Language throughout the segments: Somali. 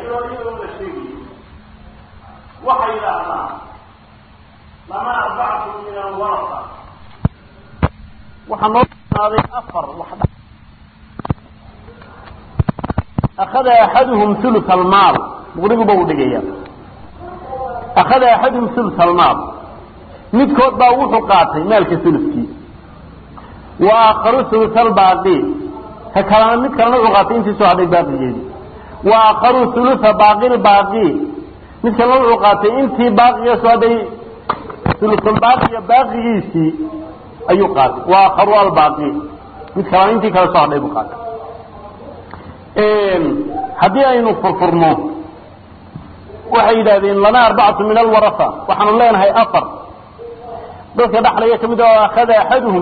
iyadoo iyadoo la sheegayo waxay yidhaahdaan lama arbacatu min alwarasa waxaa noo sugnaaday afar wax akhada axaduhum hulus almaal muqriguba uu dhigaya akhada axaduhum hulus almaal midkood baa wuxuu qaatay maalka huluskii wa aakharu hulus albaaqi ka kalena mid kalena wuxuu qaatay intii soo hadhay baaqigeedii wa aakharu hulusa baaqi lbaaqi mid kalena wuxuu qaatay intii baaqiga soo hadhay hulusulbaaqiga baaqigiisii ayuu qaatay wa aakharu albaaqi mid kalena intii kale soo hadhay buu qaatay haddii aynu furfurno waxay yidhahdeen lana arbacatu min alwarasa waxaanu leenahay afar dadka dhaxlaya ka mid a akhada axaduhum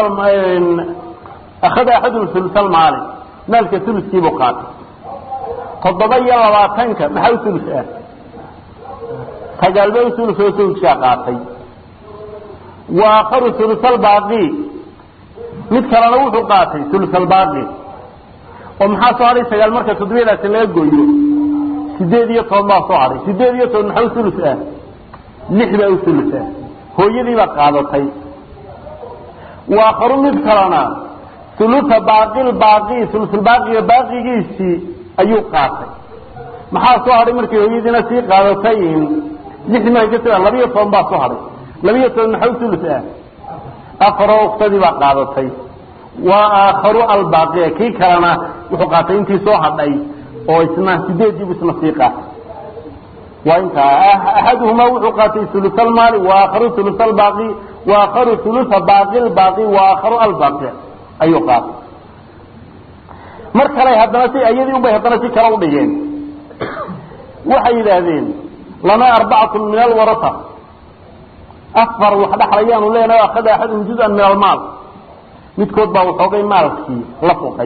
akhada axaduhum hulusalmaali maalka huluskiibuu qaatay toddoba iyo labaatanka maxaa u hulus ah sagaalba u hulus oo hulusaa qaatay wa aakharu hulusalbaaqi mid kalena wuxuu qaatay hulusalbaaqi oo maxaa soo hadhay sagaal marka toddobiyadaasi laga gooyo sideed iyo toban baa soo hadhay sideed iyo toban maxaa u hulus ah lix baa u hulus ah hooyadii baa qaadatay waakharu mid kalena hulusa baaqil baaqi hulusulbaaqiga baaqigiisii ayuu qaatay maxaa soo hadhay markay hooyadiina sii qaadatay lix markay ka soo labiyo toban baa soo hadhay labiyo toban maxaa u hulus ah afaroo uktadii baa qaadatay wa aakharu albaaqiya kii kalena wuxuu qaatay intii soo hadhay oo isna sideediibu isna sii qaatay waa intaa axaduhumaa wuxuu qaatay hulus almaali waakharu hulus albaaqi waakharu hulusa baaqi lbaaqi waakharu albaaqi ayuu qaatay mar kale haddana si iyadii unbay haddana si kale udhigeen waxay yidhaahdeen lana arbacatu min alwarasa afar wax dhaxlayaanu leenahay akhada axaduhum juzan min almaal midkood baa waxoogay maalkii la fuqay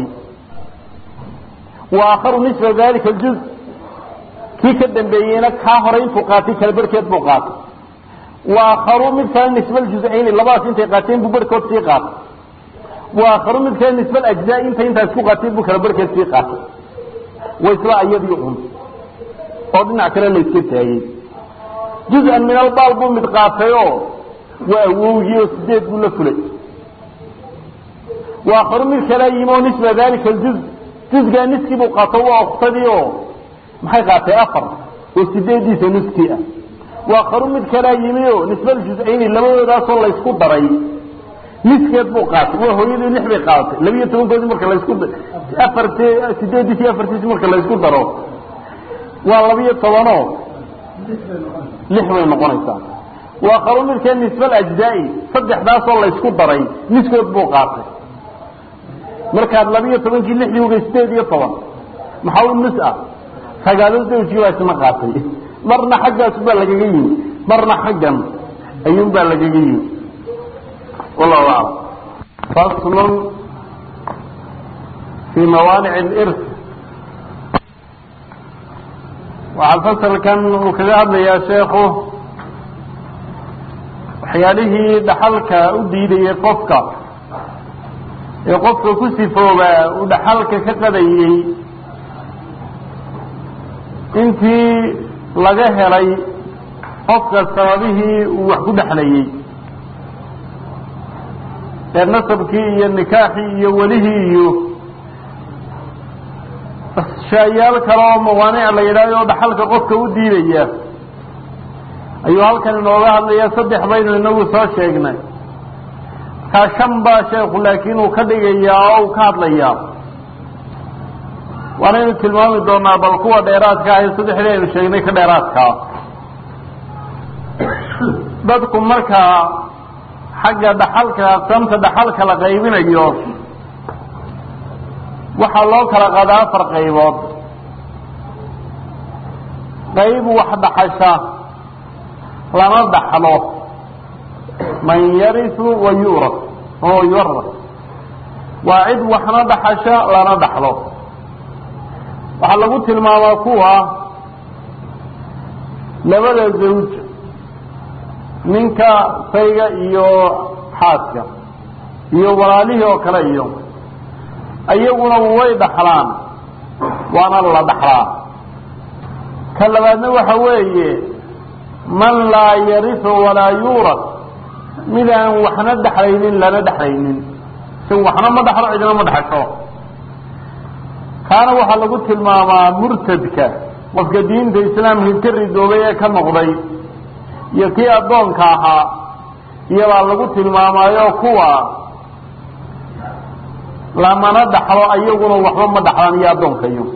wa aakharu nisfa dalika ljuz kii ka dambeeyeyna kaa horay intuu qaatay kala barhkeed buu qaatay wa aakharu mid kale nisba aljuzayni labadaas intay qaateen buu barhkood sii qaatay wa aakharu mid kale nisba alajzaa inta intaas ku qaateen buu kala barhkeed sii qaatay wa isla iyadii un oo dhinac kale la iska taagay juz-an min albaal buu mid qaatay oo waa awowgii oo sideed buu la fulay wa aakharu mid kale yimi oo nisba dalika aljuz juzgaa niskii buu qaato waa uktadii oo maxay qaatay afar oo sideediisa nuskii ah waa karu mid kalaa yimi o nisbada juz-ayni labadoodaasoo laysku daray niskeed buu qaatay waa hooyadii lix bay qaadatay labiiyo tobankoodii marka laysku afart sideediisi iyo afartiisi marka laysku daro waa labiyo tobanoo lix bay noqonaysaa waa karu midkee nisba alajzaa-i saddexdaasoo laysku daray niskood buu qaatay markaad labiiyo tobankii lixdii uga sideed iyo toban maxaa u nus ah sagaalo zawjii baa isna qaatay marna xaggaas baa lagaga yimi marna xaggan ayuun baa lagaga yimi wallahu aclam faslun fii mawaanic اlirs waxaa fasalkan uu kaga hadlayaa sheekhu waxyaalihii dhaxalka u diidayay qofka ee qofka ku sifoobaa uu dhaxalka ka qadayey intii laga helay qofka sababihii uu wax ku dhexlayey ee nasabkii iyo nikaaxii iyo welihii iyo shaayaal kale oo mawaanic la yidhahdo oo dhaxalka qofka u diidaya ayuu halkan inooga hadlaya saddex baynu inagu soo sheegnay markaa shan baa sheekhu laakiin uu ka dhigayaa oo uu ka hadlayaa waanaynu tilmaami doonaa bal kuwa dheeraadka ah ee saddexdii aynu sheegnay ka dheeraadkaa dadku markaa xagga dhaxalka aqsaamta dhaxalka la qaybinayo waxaa loo kala qadaa afar qaybood qayb wax dhaxasha lama dhaxlo man yarisu wa yuras oo yuras waa cid waxna dhaxasha lana dhaxlo waxaa lagu tilmaamaa kuwa labada zawj ninka sayga iyo xaaska iyo walaalihii oo kale iyo iyaguna way dhaxlaan waana la dhaxlaa ka labaadna waxa weeye man laa yarisu walaa yuurad mid aan waxna dhexlaynin lana dhexlaynin si waxna ma dhaxlo cidina ma dhexasho kaana waxaa lagu tilmaamaa murtadka qofka diinta islaamka ka ridoobay ee ka noqday iyo kii addoonka ahaa iyobaa lagu tilmaamaayo kuwa lamana dhaxlo ayaguna waxba ma dhaxlaan iyo addoonka iyo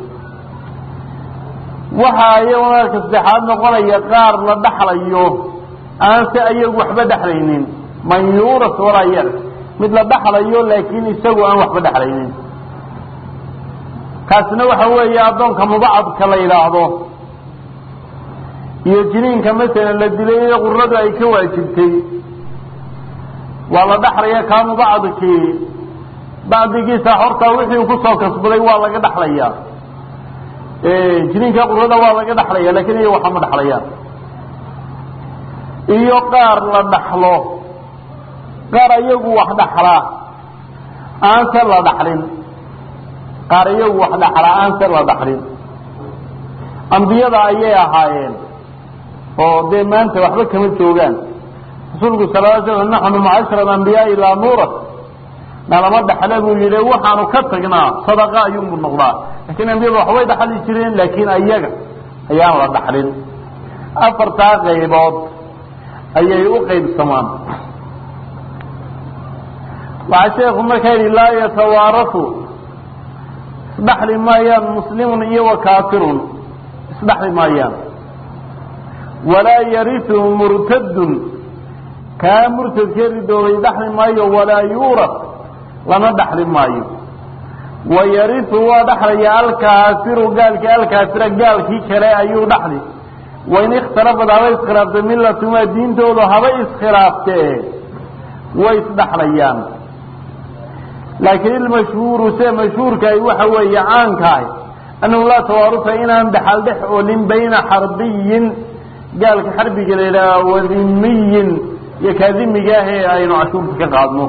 waxaa iyaguna ka saddexaad noqonaya qaar la dhaxlayo aan se ayagu waxba dhexlaynin man yuuras walaa yar mid la dhaxlayo laakiin isagu aan waxba dhexlaynin kaasina waxa weeye addoonka mubacadka la yidhaahdo iyo jiniinka masalan la dilay ee quradu ay ka waajibtay waa la dhaxlaya kaa mubacadkii bacdigiisa horta wixii uu kusoo kasbaday waa laga dhaxlaya jiniinka qurada waa laga dhaxlaya lakin iyo waxa ma dhaxlayaan iyo qaar la dhaxlo qaar iyagu wax dhaxlaa aan se la dhaxlin qaar iyagu wax dhaxlaa aan se la dhaxlin ambiyada ayay ahaayeen oo dee maanta waxba kama joogaan rasuulku sal l slam naxnu macashara ambiyaai laa nuurat nalama dhaxle buu yihi waxaanu ka tagnaa sadaqa ayuunbu noqdaa lakin ambiyada waxbay dhaxli jireen laakiin ayaga ayaan la dhaxlin afartaa qaybood ayay u qaybsamaan waxaa sheeku markaa yidhi laa yatawaarafu isdhaxli maayaan muslimun iyo wa kaafirun isdhaxli maayaan walaa yarisu murtadun kaa murtadkee ridoobay dhaxli maayo walaa yuuras lana dhaxli maayo wa yarisu waa dhaxlaya alkaafiru gaalki alkaafira gaalkii kale ayuu dhaxli wain ikhtalafad habay iskhilaaftay milatumaa diintoodu habay iskhilaaftee way isdhaxlayaan laakiin ilmashhuuru se mashhuurkaay waxa weeye caankaah annahu laa tawaarusa inaan dhaxal dhex olin bayna xarbiyin gaalka xarbiga la yidhaaha wadimiyin iyo kaadimiga ah ee aynu cashuurta ka qaadno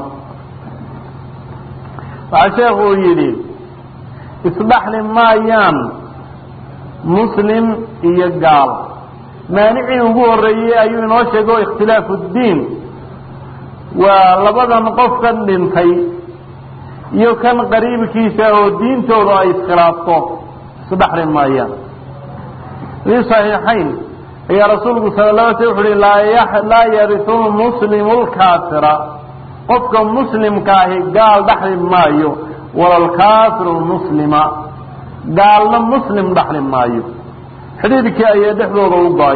waxaa sheekhu uu yidhi isdhaxli maayaan muslim iyo gaal maanicii ugu horreeyey ayuu inoo sheego ikhtilaafu ddiin waa labadan qofkan dhintay iyo kan qariibkiisa oo diintooda ay iskhilaafto isdhaxli maayaan fii صaxiixayn ayaa rasuulku sala la sl wuxu uhi laa yarisu muslimu lkaafira qofka muslimka ahi gaal dhaxli maayo wala lkaafiru muslima gaalna muslim dhaxli maayo xidhiidkii ayaa dhexdooda u go-ay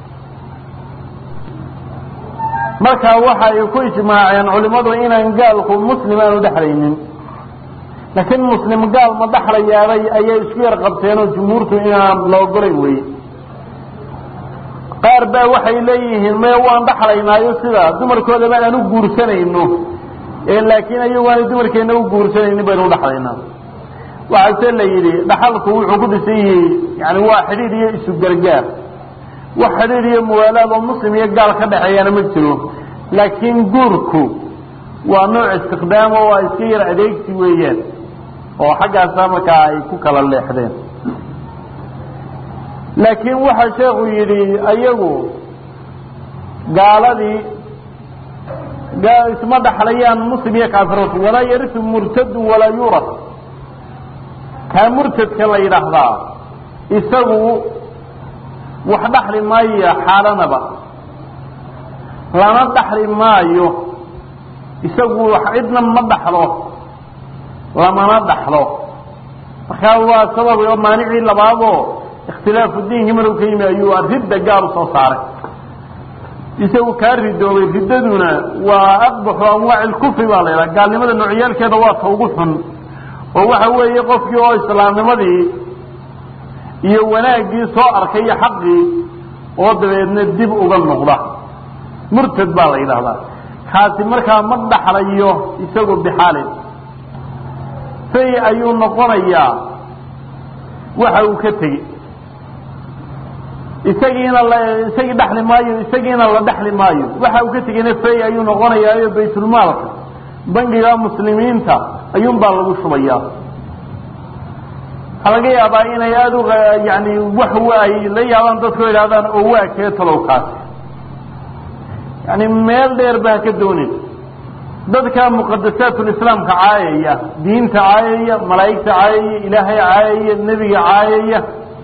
markaa waxa ay ku ijmaaceen culimmadu inaan gaalku muslim aanu dhexlaynin laakiin muslim gaal ma dhaxlayaabay ayay isku yar qabteen oo jumhuurtu inaan la ogolay weye qaar baa waxay leeyihiin me waan dhaxlaynaayo sida dumarkooda baan aan u guursanayno laakiin ayagu aanay dumarkeena u guursanaynin baynu udhaxlaynaa waxaase la yidhi dhaxalku wuxuu ku dhisan yihi yani waa xidhiid iyo isu gargaar wax xidhiid iyo muwaalaad oo muslim iyo gaal ka dhexeeyana ma jiro laakiin guurku waa nooc istiqdaamo waa iska yar adeegsi weeyaan oo xaggaasa markaa ay ku kala leexdeen laakiin waxaa sheekhu yidhi ayagu gaaladii isma dhaxlayaan muslim iyo kaafiratu walaa yarisu murtadu walaa yuras kaa murtadka la yidhaahdaa isagu wax dhaxli maayo xaalanaba lana dhaxli maayo isagu cidna ma dhaxlo lamana dhaxlo markaa waa sabab oo maanicii labaadoo ikhtilaafu diinkii maruu ka yimi ayuu ridda gaal usoo saaray isagu kaa ridoobay riddaduna waa aqbaxu anwaaci lkufri baa la yidhaha gaalnimada noocyaalkeeda waa ta ugu xun oo waxa weeye qofkii oo islaamnimadii iyo wanaaggii soo arkay iyo xaqii oo dabeedna dib uga noqda murtad baa la yidhaahdaa kaasi markaa ma dhaxlayo isagu bixaalin say ayuu noqonayaa waxa uu ka tegey isagiina la isagii dhaxli maayo isagiina la dhaxli maayo waxa uu ka tegeyna fay ayuu noqonayaayo baytulmaalka bangiga muslimiinta ayuun baa lagu shubayaa waxaa laga yaabaa inay aada u yani wax ay la yaabaan dadku idhahdaan oo waa kee talow kaasi yani meel dheer ba ha ka doonin dadka muqadasaatul-islaamka caayaya diinta caayaya malaa'igta caayaya ilaahay caayaya nebiga caayaya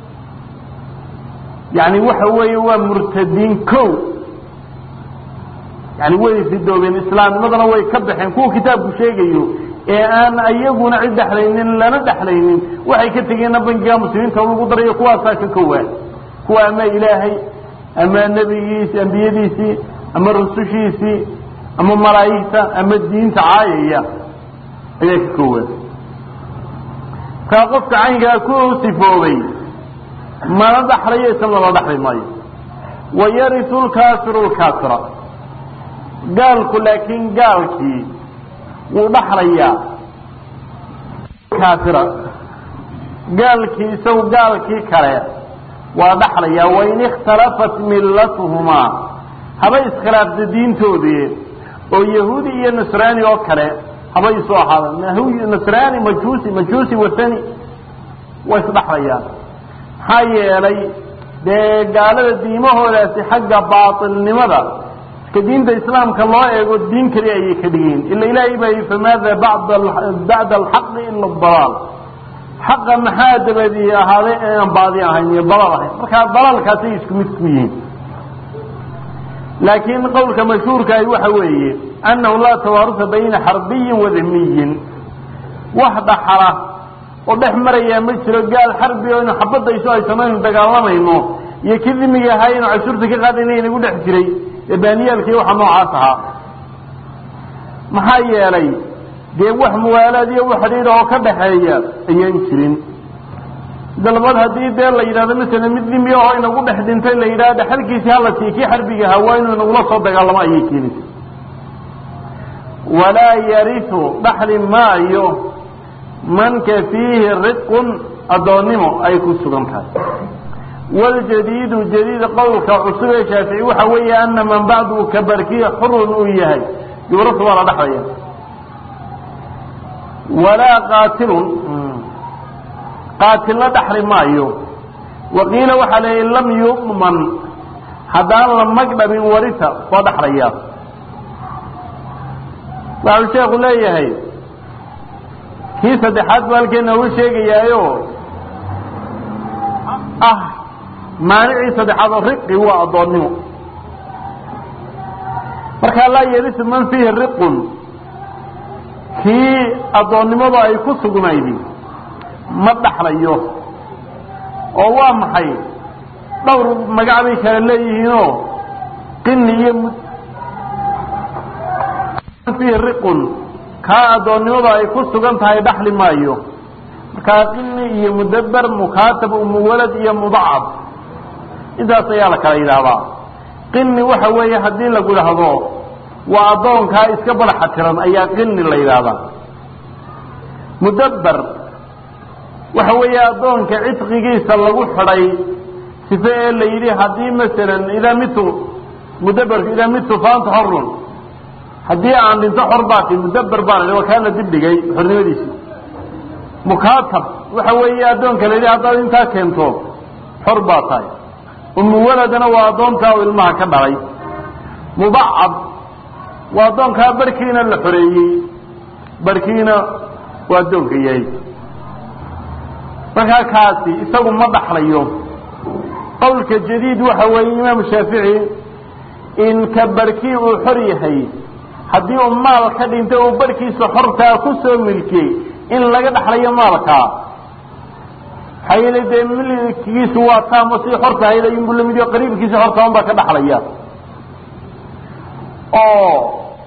yani waxa weeye waa murtadiin ko yani way ridoobeen islaamnimadana way ka baxeen kuwa kitaabku sheegayo ee aan ayaguna cid dhexlaynin lana dhexlaynin waxay ka tegeenna bangiga muslimiinta lagu darayo kuwaasaa ka kowaa kuwa ama ilaahay ama nebigiisi ambiyadiisii ama rusushiisii ama malaa'igta ama diinta caayaya ayaa ka kowaa markaa qofka caynkaa ku sifoobay mana dhaxlayo isagoo la dhaxli maayo wayarisu lkaafiru lkaafira gaalku laakiin gaalkii wuu dhaxlayaa kaafira gaalkii isagu gaalkii kale waa dhaxlayaa wain ikhtalafat millatuhumaa haba iskhilaafta diintoodii oo yahuudi iyo nasraani oo kale haba isu ahaada nasraani majuusi majuusi wasani way isdhaxlayaan maxaa yeelay dee gaalada diimahoodaasi xagga baatilnimada ka diinta islaamka loo eego diin kali ayay ka dhigeen ila ilaahay baa yii famaada bada bacda alxaqi ila dalaal xaqa maxaa dabadii ahaaday aan baadi ahayn iyo dalal ahayn markaa dalaalkaasay isku mid ku yihiin laakiin qowlka mashhuurkaahi waxa weeye annahu laa tawaarusa bayna xarbiyin wadimiyin wax dhaxala oo dhex marayaa ma jiro gaal xarbi o inu xabadayso aysan aynu dagaalamayno iyo kii dimiga ahaa inu cashuurta ka qaadayna inagu dhex jiray ee baaniyaalkii waxa noocaas ahaa maxaa yeelay dee wax muwaalaad iyo wax xidhiidha oo ka dhaxeeya ayaan jirin dalbad haddii dee la yidhahdo masala mid dimi oo inagu dhex dhintay la yidhahdo dhexalkiisii hala siiy kii xarbiga ahaa waa inuu inagula soo dagaalamo ayay keenaysa walaa yarisu dhaxli maayo manka fiihi riqun addoonnimo ay ku sugan tahay waljadiidu jadiid qowlka cusub ee shaafici waxa weeye ana man bacdu ka barkiya xurun uu yahay yuurasu waa la dhexlaya walaa qaatilun qaatilna dhaxli maayo waqiila waxaa leeyahy lam yu'man haddaan la magdhabin warita waa dhaxlaya waxau sheekhu leeyahay kii saddexaad buu halkeena uga sheegayaayo ah maanicii saddexaad oo riqi waa addoonnimo markaa laa yarisu man fiihi riqun kii addoonnimadu ay ku sugnaydi ma dhaxlayo oo waa maxay dhowr magac bay kala leeyihiinoo qini iyo fiihi riqun kaa addoonnimadu ay ku sugan tahay dhaxli maayo markaa qini iyo mudaber mukaatab umuwalad iyo mudacab intaas ayaa la kala yidhaahdaa qini waxa weeye haddii lagu dhahdo waa addoonkaa iska badaxa tiran ayaa qini la yidhaahdaa mudaber waxa weeye addoonka cidqigiisa lagu xidhay sife ee la yidhi haddii masalan idaa mitu mudaberku idaa mitu faanta xorun haddii aan dhinto xor baati mudaber baa la waa kaa la dibdhigay xornimadiisi mukaatab waxa weeye addoonka la yidhi haddaad intaa keento xor baa tahay umuwaladana waa addoontaa u ilmaha ka dhalay mudacab waa addoonkaa barhkiina la xoreeyey barhkiina waa addoonka yahay markaa kaasi isagu ma dhaxlayo qowlka jadiid waxa weeye imaamu shaafici in ka barhkii uu xor yahay haddii uu maal ka dhintay uu barhkiisa xortaa ku soo milkiyey in laga dhaxlayo maalkaa maxaa yeele dee milkigiisu waa taamo sii xorta ahayd ayunbu lamid yo qariibkiisa xortaa un baa ka dhaxlaya oo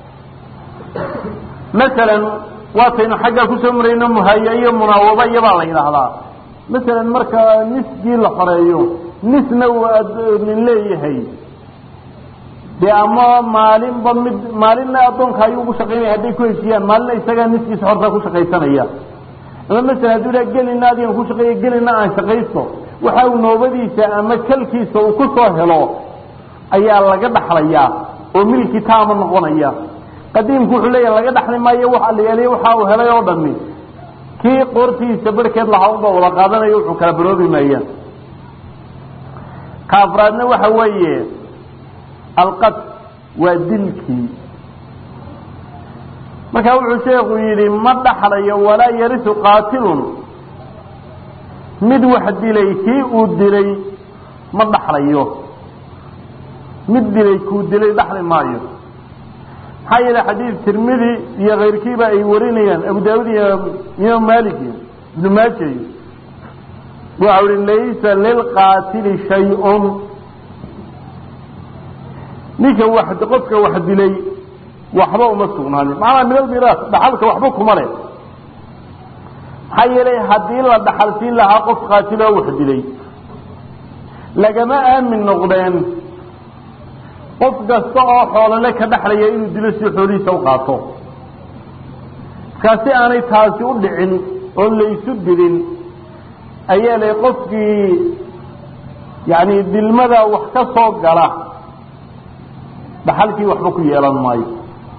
masalan waataynu xaggaa kusoo marayno muhaya iyo munaawaba iyobaa la yidhaahdaa masalan marka nisgii la xoreeyo nisna uu nin leeyahay dee ama maalinba mid maalinna addoonka ayuu ugu shaqaynaya hadday ku heshiiyaan maalinna isagaa niskiisa xortaa ku shaqaysanaya ama masalan hadduu idhaha gelina adigan ku shaqeeya gelina aan shaqaysto waxa uu noobadiisa ama kalkiisa uu ku soo helo ayaa laga dhaxlayaa oo milki taama noqonaya qadiimku wuxuu leeyahay laga dhaxli maayo waxa la yeelay waxa uu helay oo dhami kii qoortiisa barhkeed lahaa unba wada qaadanayo wuxuu kala baroobi maayaan ka afraadna waxa weeye alqad waa dilkii marka wuxuu sheekhu yidhi ma dhaxlayo walaa yarisu qaatilun mid wax dilay kii uu dilay ma dhaxlayo mid dilay kuu dilay dhaxli maayo maxaa yeele xadiid tirmidi iyo kayrkiiba ay warinayaan abu daawud iyo imaam malik iyo ibnu maaja iyo waxa uhi laysa lilqaatili shay-un ninka wax qofka wax dilay waxba uma sugnaanin macnaa min almiraas dhaxalka waxba kuma leh maxaa yeelay haddii la dhaxalsiin lahaa qof qaatiloo wax dilay lagama aamin noqdeen qof kasta oo xoolole ka dhaxlaya inuu dilo si xoolihiisa u qaato markaa si aanay taasi u dhicin oo laysu dilin ayaa lay qofkii yani dilmada wax ka soo gala dhaxalkii waxba ku yeelan maayo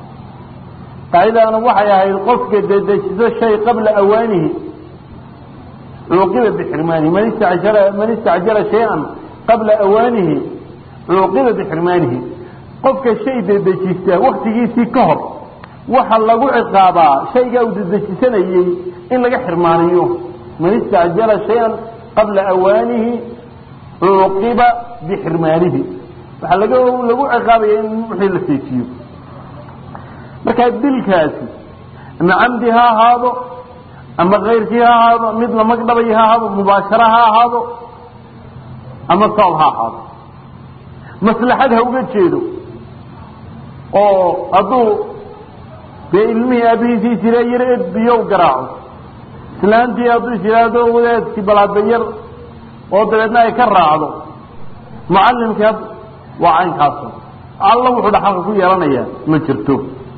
qaacidana waxay ahayd qofka dedejiso shay qabla awaanihi cuuqiba bixirmaanihi man istacjala man istacjala shay-an qabla awaanihi cuuqiba bixirmaanihi qofka shay dedejista waktigiisii ka hor waxa lagu ciqaabaa shaygaa uu dedejisanayey in laga xirmaaniyo man istacjala shay-an qabla awaanihi cuuqiba bixirmaanihi waxaa laga lagu ciqaabaya in wixii la seejiyo markaa dilkaasi ama camdi ha ahaado ama kayrkii ha ahaado mid la magdhabay ha ahaado mubaashara ha ahaado ama sabab ha ahaado maslaxad ha uga jeedo oo hadduu dee ilmihii aabihiisii jira yar edbiyo garaaco islaantii hadduu jiraado wadaadkii balaabayar oo dabeedna ay ka raacdo mucalimkii waa caynkaas alla wuxuu dhaxalka ku yeelanayaa ma jirto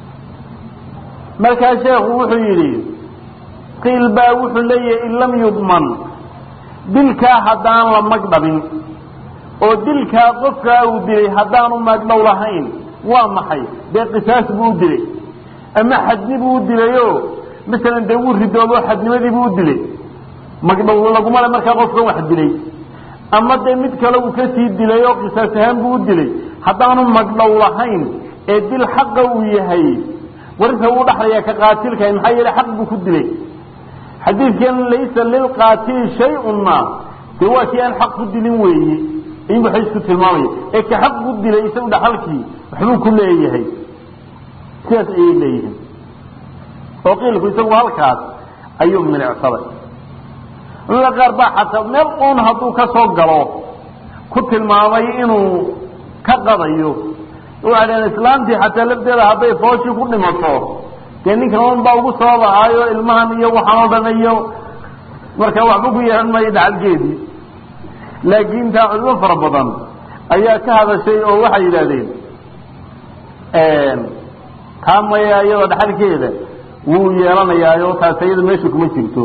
markaa sheekhu wuxuu yidhi qiil baa wuxuu leeyahay in lam yudman dilkaa haddaan la magdhabin oo dilkaa qofkaa uu dilay haddaanu magdhow lahayn waa maxay dee qisaas buu u dilay ama xadni buu u dilayo masalan dee wuu ridoobo xadnimadii buu u dilay magdhow laguma le markaa qofkan wax dilay ama dee mid kale uu kasii dilay oo qisaas ahaan buu u dilay haddaanu magdhow lahayn ee dil xaqa uu yahay warinta wuu dhaxlayaa ka qaatilkahay maxaa yeele xaq buu ku dilay xadiidkan laysa lilqaatili shay-unna dee waa kii aan xaq ku dilin weeye ayuu waxay isku tilmaamaya ee ka xaq ku dilay isagu dhaxalkii waxbuu ku leeyahay sidaas ayay leeyihiin oo qiilku isagu halkaas ayuu milicsaday culamada qaar baa xataa meel uun hadduu ka soo galo ku tilmaamay inuu ka qadayo waxay dhaheen islaamtii xataa lafteeda hadday fooshii ku dhimato dee ninkan un baa ugu soo bahaayo ilmahan iyo waxaan oo dhan iyo marka waxba ku yeelan maayo dhacalgeedii laakiin taa culimo fara badan ayaa ka hadashay oo waxay yidhahdeen taa maya iyadoo dhaxalkeeda wuu yeelanayaayo taas iyada meesha kuma jirto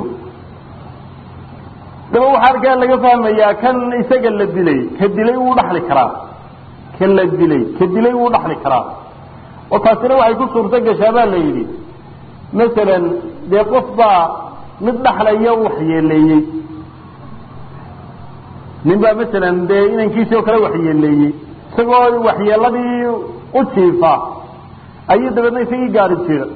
daba waxaa halkaa laga fahmayaa kan isaga la dilay ka dilay wuu dhaxli karaa ka la dilay ka dilay wuu dhaxli karaa oo taasina waxay ku suurto gashaa baa la yidhi masalan dee qof baa mid dhaxlaya u waxyeeleeyey nin baa masalan dee inankiisii oo kale waxyeeleeyey isagoo waxyeeladii u jiifa ayuu dabeedna isagii gaari jira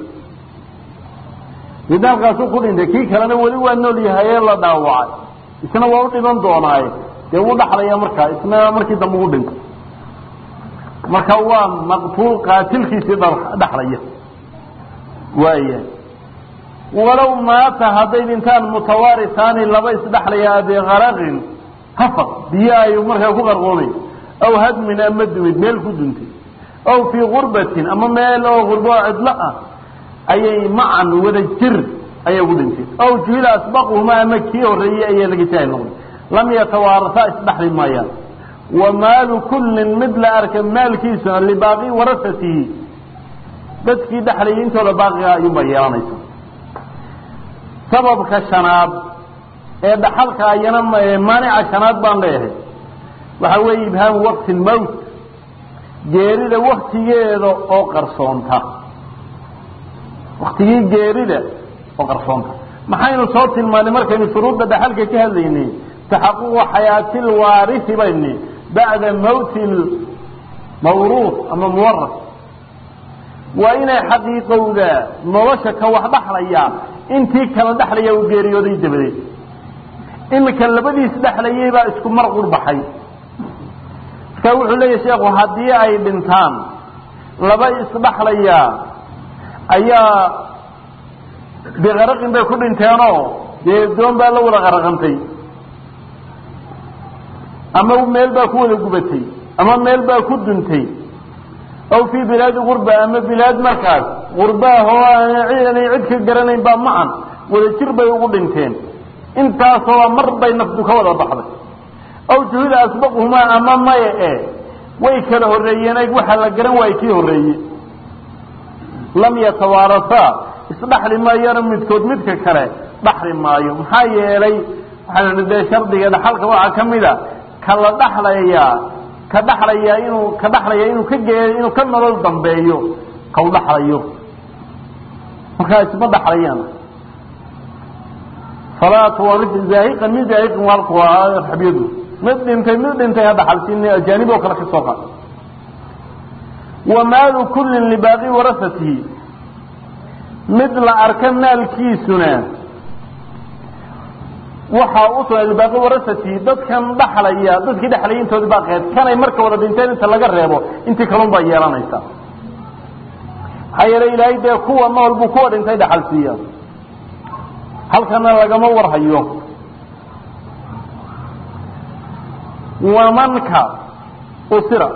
midna halkaasuu ku dhintay kii kalena weli waa nool yahay ee la dhaawacay isna waa u dhiman doonaaye dee wuu dhaxlaya markaa isna markii dambe u dhintay marka waa maqtuul qaatilkiisii dhaxlaya waaya walow maata hadday dhintaan mutawaarisaani laba isdhaxlaya bikaraqin hafaq biyo ay markaa ku qarqoomay aw hadmin ama dumid meel ku duntay aw fii gurbatin ama meel oo gurbo oo cidlo ah ayay macan wada jir ayay ugu dhintay aw juhila asbaquhuma ama kii horreeyey ayaa laga jaahil noqday lam yatawaarasaa isdhaxli maayaan wa maalu kullin mid la arka maalkiisuna libaaqi warasatihi dadkii dhexlayay intooda baaqiga ayuunbaa yeelanaysa sababka shanaad ee dhaxalka ayana maanica shanaad baan leeyahay waxaa weeye ibhaamu waqti lmowt geerida waktigeeda oo qarsoonta waktigii geerida oo qarsoonta maxaynu soo tilmaanay markaynu shuruudda dhaxalka ka hadlaynay taxaququ xayaati lwaarisi bayni bacda mawti mawruuf ama muwaras waa inay xaqiiqowdaa nolosha ka wax dhaxlaya intii kala dhexlaya uu geeriyooday dabadeed imika labadiis dhexlayay baa isku mar qurbaxay markaa wuxuu leeyahy sheekhu haddii ay dhintaan laba isdhaxlaya ayaa biqaraqin bay ku dhinteenoo dee doon baa la wada qaraqantay ama meel baa ku wada gubatay ama meel baa ku duntay aw fii bilaadi gurba ama bilaad markaas gurbaahoo aanay cid ka garanayn baa macan wada jir bay ugu dhinteen intaasoo mar bay naftu ka wada baxday aw juhida asbaquhumaa ama maya e way kala horreeyeen eg waxaa la garan waayey kii horreeye lam yatawaarasaa isdhaxli maayana midkood midka kale dhaxli maayo maxaa yeelay waxaan dee shardiga dhaxalka waxaa ka mid a kala dhaxlayaa ka dhaxlayaa inuu ka dhaxlaya inuu ka ge inuu ka nolol dambeeyo kau dhaxlayo markaa isma dhaxlayaan falaa tuwaris zaahiqan min zaahiqin waalku waa raxbiyadu mid dhintay mid dhintay ha dhaxalsin ajaanib oo kale ka soo qaad wa maalu kullin libaaqi warasatihi mid la arka maalkiisuna waxaa u sugnay libaaqi warasatihi dadkan dhaxlaya dadkii dhexlayay intoodi baa qeyd kanay marka wada dhinteen inta laga reebo intii kalun baa yeelanaysa maxaa yeelay ilaahay dee kuwa nool buu kuwa dhintay dhaxal siiya halkana lagama warhayo wamanka usira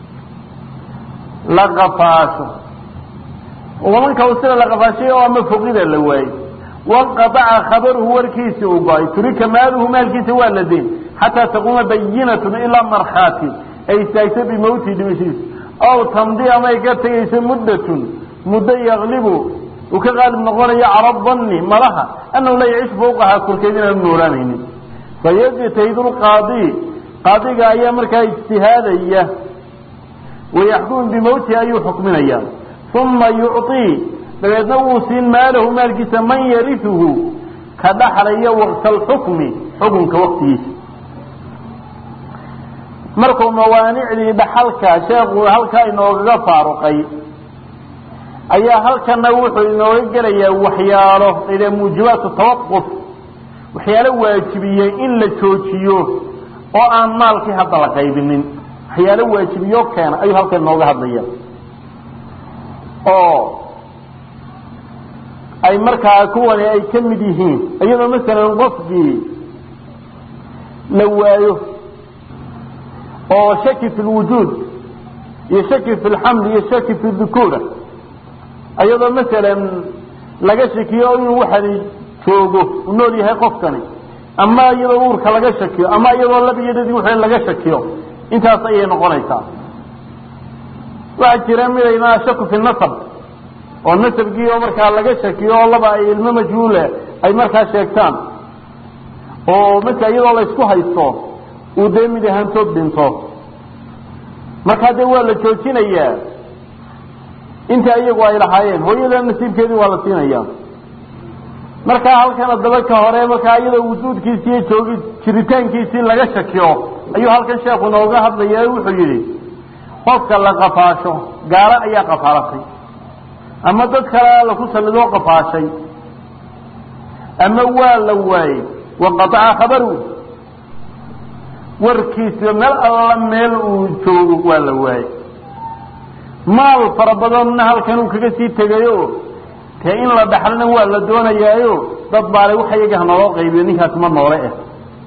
la qafaasho wamanka usira la qafaashay oo ama foqida la waayey wanqadaca khabaruhu warkiisi uu go-ay turika maaluhu maalkiisa waa la deyn xataa taquuma bayinatun ilaa markhaati ay istaagto bimowtihi dhimashiisa aw tamdi ama ay ka tegayso muddatun muddo yaklibu uu ka qaalib noqonayo cala danni malaha annahu la yaciish fawqahaa korkeed inaanu noolaanaynin fayajtahidu lqaadi qaadiga ayaa markaa ijtihaadaya wayaxkumu bimowtihi ayuu xukminaya uma yucطii dabeedna wuu siin maalahu maalkiisa man yariuhu ka dhaxlaya waqta alxukmi xukunka waqtigiisa markuu mawaanicdii dhaxalka sheekhu halkaa inoogaga faaruqay ayaa halkana wuxuu inooga gelayaa waxyaalo layidhaha muujibaatu tawaquf waxyaalo waajibiyey in la joojiyo oo aan maalkii hadda la qaybinin waxyaalo waajibiyo keena ayuu halkan inooga hadlaya oo ay markaa kuwani ay ka mid yihiin iyadoo masalan qofkii la waayo oo shaki fi lwujuud iyo shaki fi lxamli iyo shaki fi dukuura iyadoo masalan laga shakiyo inuu waxani joogo u nool yahay qofkani ama iyadoo uurka laga shakiyo ama iyadoo labiyadadii w laga shakiyo intaas ayay noqonaysaa waxaa jira midaynaa shaku fi nasab oo nasabkii oo markaa laga shakiyo oo laba ay ilmo majhuule ay markaa sheegtaan oo marka iyadoo laysku haysto uu dee mid ahaantood dhinto markaa dee waa la joojinayaa inta iyagu ay lahaayeen hooyada nasiibkeedii waa la siinaya markaa halkan adaba ka hore markaa iyadoo wujuudkiisii iyo joogi jiritaankiisii laga shakiyo ayuu halkan sheekhu nooga hadlaya wuxuu yidhi qofka la qafaasho gaalo ayaa qafaalatay ama dad kale laku sallidoo qafaashay ama waa la waayey waqataca khabaru warkiisa meel alla meel uu joogo waa la waayey maal fara badanna halkan uu kaga sii tegayo dee in la dhaxlana waa la doonayaayo dad baale waxa iyaga hanaloo qaybiyo ninkaas ma noole ah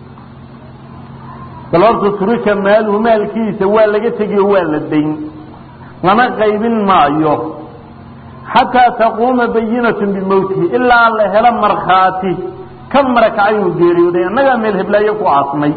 bal horta turika maaluhu maalkiisa waa laga tegiyo waa la dayn lana qaybin maayo xataa taquuma bayinatun bimowtihi ilaa la helo markhaati ka marakacay uu geeriyooday annagaa meel heblaayo ku aasmay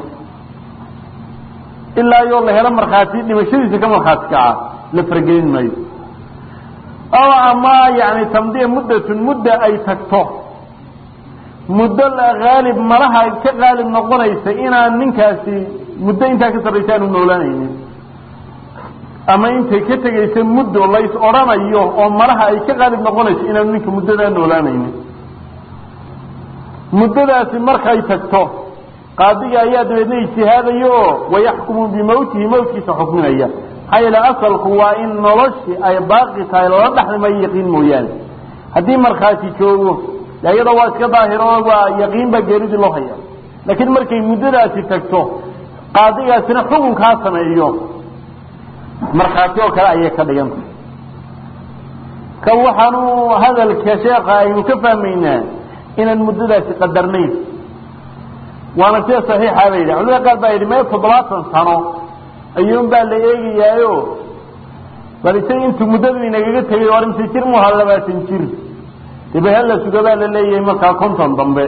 ilaa yoo la helo markhaati dhimashadiisa ka markhaati kaca la fargelin maayo oo ama yani tamdiya muddatun mudda ay tagto muddo haalib malaha ka qaalib noqonaysa inaan ninkaasi muddo intaa ka sarraysa aanu noolaanaynin ama intay ka tegaysa muddo lays odhanayo oo malaha ay ka qaalib noqonayso inaanu ninka muddadaa noolaanaynin muddadaasi markay tagto qaadiga ayaa dabeedna ijtihaadaya oo wayaxkumu bimawtihi mawtkiisa xukminaya maxaa yeele asalku waa in noloshii ay baaqi tahay lala dhexlimayo yaqiin mooyaane haddii markhaati joogo de iyada waa iska daahiro waa yaqiin baa geeridii loo haya laakiin markay muddadaasi tagto qaadigaasina xukunkaa sameeyo markhaati oo kale ayay ka dhiganta kan waxaanu hadalka sheeka aynu ka fahmaynaa inaan muddadaasi qadarnayn waana sida saxiixa ba yidhi culimada qaar baa yidhi mee toddobaatan sano ayuun baa la eegayaayo bal isaga intuu muddadu inagaga tegay war mise jir mu ahaa labaatan jir debe hala suga baa la leeyahay markaa konton dambe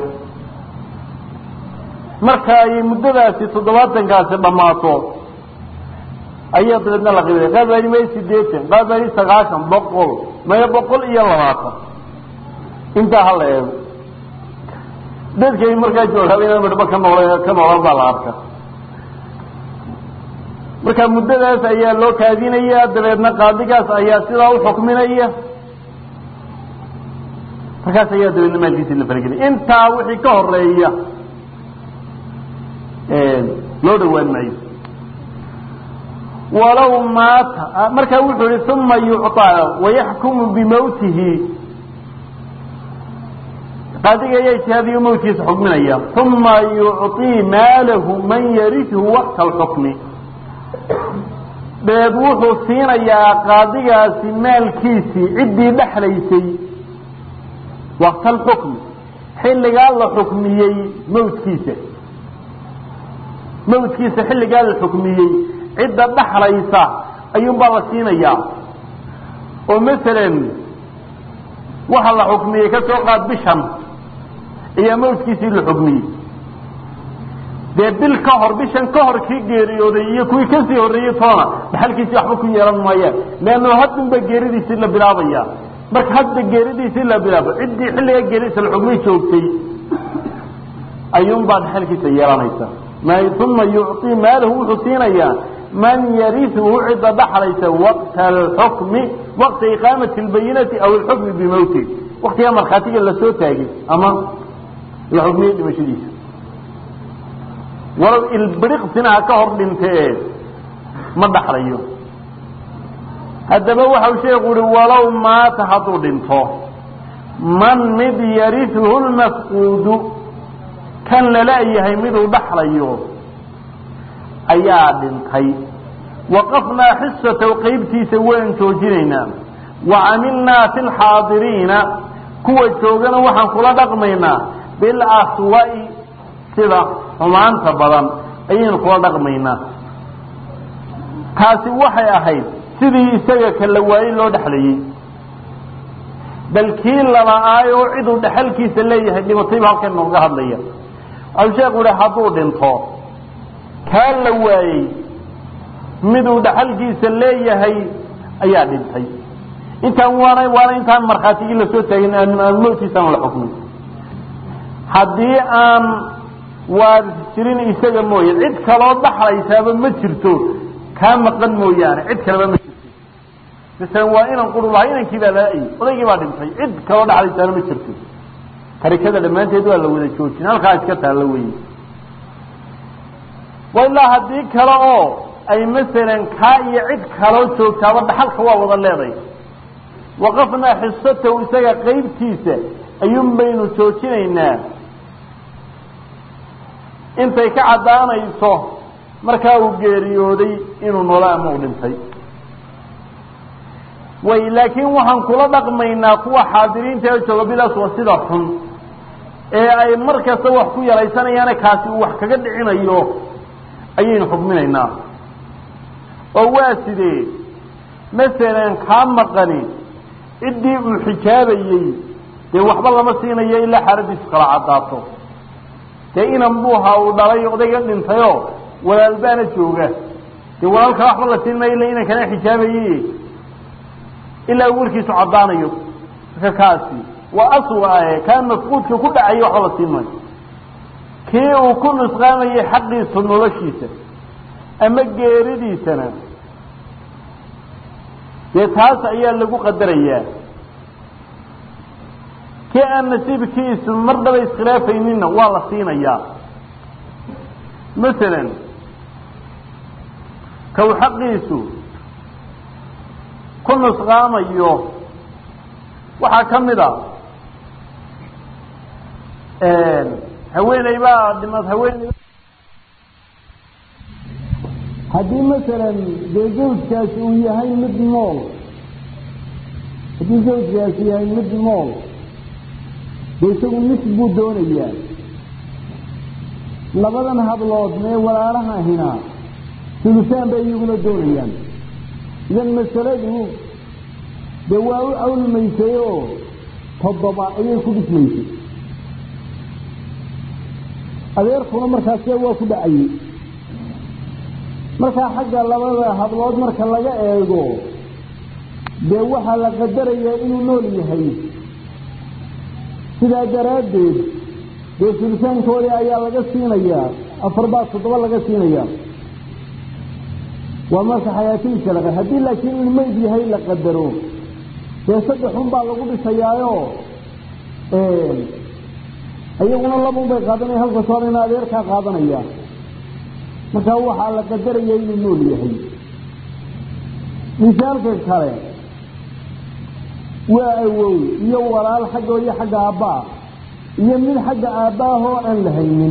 marka ay muddadaasi toddobaatankaasi dhammaato ayaa dabeedna la qibay qaar baa yidhi maya sideetan qaar baa yidhi sagaashan boqol maya boqol iyo labaatan intaa hala eego dadkay markaa joogaaba inaan midhba ka nool ka noolan baa la arka marka muddadaas ayaa loo kaadinaya dabeedna qaadigaas ayaa sidaa u xukminaya markaas ayaa dabeedna maalkiisi la faragelaya intaa wixii ka horeeya loo dhawaan maayo walow maata markaa wuxuu yihi uma yucطaa wayaxkumu bimawtihi qaadiga ayaa ijtihaadiyo mawtkiisa xukminaya uma yucطii maalahu man yarihu waqta alxukmi deed wuxuu siinayaa qaadigaasi maalkiisii ciddii dhexlaysay waqta alxukmi xilligaa la xukmiyey mawtkiisa mawtkiisa xilligaa la xukmiyey cidda dhexlaysa ayuunbaa la siinayaa oo masalan waxa la xukmiyey ka soo qaad bishan ayaa mawtkiisii la xukmiyey dee bil ka hor bishan ka hor kii geeriyooday iyo kuwii kasii horreeyey toona dhaxalkiisii waxba ku yeelan maayaan leanno haddunba geeridiisii la bilaabaya marka hadda geeridiisii la bilaabo ciddii xilliga geeridiisa la xukmay joogtay ayuunbaa dhaxalkiisa yeelanaysa uma yucطii maalahu wuxuu siinayaa man yariuhu cidda dhaxlaysa waqta alxukmi waqta iqaamati lbayinati aw alxukmi bimawti waktigaa markhaatiga lasoo taagay ama la xukmiyey dhimashadiisa walow ilbiriqsina ha ka hor dhintee ma dhaxlayo haddaba waxau sheeku uhi walow maata hadduu dhinto man mid yariuhu lmafquudu kan lala-yahay miduu dhaxlayo ayaa dhintay waqafnaa xisataw qaybtiisa waan joojinaynaa wa camilnaa fi lxaadiriina kuwa joogana waxaan kula dhaqmaynaa bilaswa'i sida xumaanta badan ayaynu kula dhaqmaynaa taasi waxay ahayd sidii isaga ka la waayey loo dhexlayey bal kii lala-aay oo ciduu dhexalkiisa leeyahay dhibatayba halkan nooga hadlaya waxau sheeku yihi hadduu dhinto kaa la waayey miduu dhaxalkiisa leeyahay ayaa dhintay intaan waana waana intaan markhaatigii lasoo taagin aan mawtiisaan la xukmin haddii aan waaris jirin isaga mooye cid kaloo dhaxlaysaaba ma jirto kaa maqan mooyaane cid kaleba ma jirto masalan waa inan quru lahaa inankii baa laa-ay odaygii baa dhintay cid kaloo dhaxlaysaana ma jirto tarikada dhammaanteed waa la wada joojin halkaa iska taallo weye wa ilaa haddii kale oo ay masalan kaa iyo cid kaloo joogtaaba dhaxalka waa wada leeday waqafnaa xisatahu isaga qaybtiisa ayuun baynu joojinaynaa intay ka caddaanayso markaa uu geeriyooday inuu nolo ama u dhintay way laakiin waxaan kula dhaqmaynaa kuwa xaadiriinta ee jooga bilaas waa sida xun ee ay mar kasta wax ku yaraysanayaane kaasi uu wax kaga dhicinayo ayaynu xukminaynaa oo waa sidee masalan kaa maqani ciddii uu xijaabayey dee waxba lama siinayo ilaa xaaladiisu kala caddaato dee inan buuhaa uu dhalay odayga dhintayoo walaalbaana jooga dee walaalka waxba la siin maayo illa inankana xijaabayey ilaa uu warkiisu caddaanayo marka kaasi waa aswa ahe kaa mafquudka ku dhacaya waxba la siin maayo kii uu ku nusqaamayay xaqiisu noloshiisa ama geeridiisana dee taas ayaa lagu qadarayaa kii aan nasiibkiisu marnaba iskhilaafayninna waa la siinayaa masalan kaw xaqiisu ku nusqaamayo waxaa ka mid a haweeney baa dhimad haweeney haddii masalan dee zawjkaasi uu yahay mid nool haddii zawjkaasi yahay mid nool dee isagu nis buu doonayaa labadan hablood mee walaalaha hinaa sulusaan bay iyaguna doonayaan idan masaladu dee waa u awlmaysay oo toddoba ayay ku dhismaysay adeerkuna markaasee waa ku dhacayey markaa xagga labada hablood marka laga eego dee waxaa la qadarayaa inuu nool yahay sidaa daraaddeed dee sulitaankoodii ayaa laga siinayaa afar baa toddoba laga siinayaa waa marka xayaatihiisa laqa haddii laakiin in mayd yahay la qadaro dee saddexun baa lagu dhisayaayo iyaguna labun bay qaadanaya halkas hor ina adeerkaa qaadanaya markaa waxaa la qadaraya inuu nool yahay misaalka kale waa awow iyo walaal xaggoo iyo xagga aabbaa iyo mid xagga aabbaahoo aan la haynin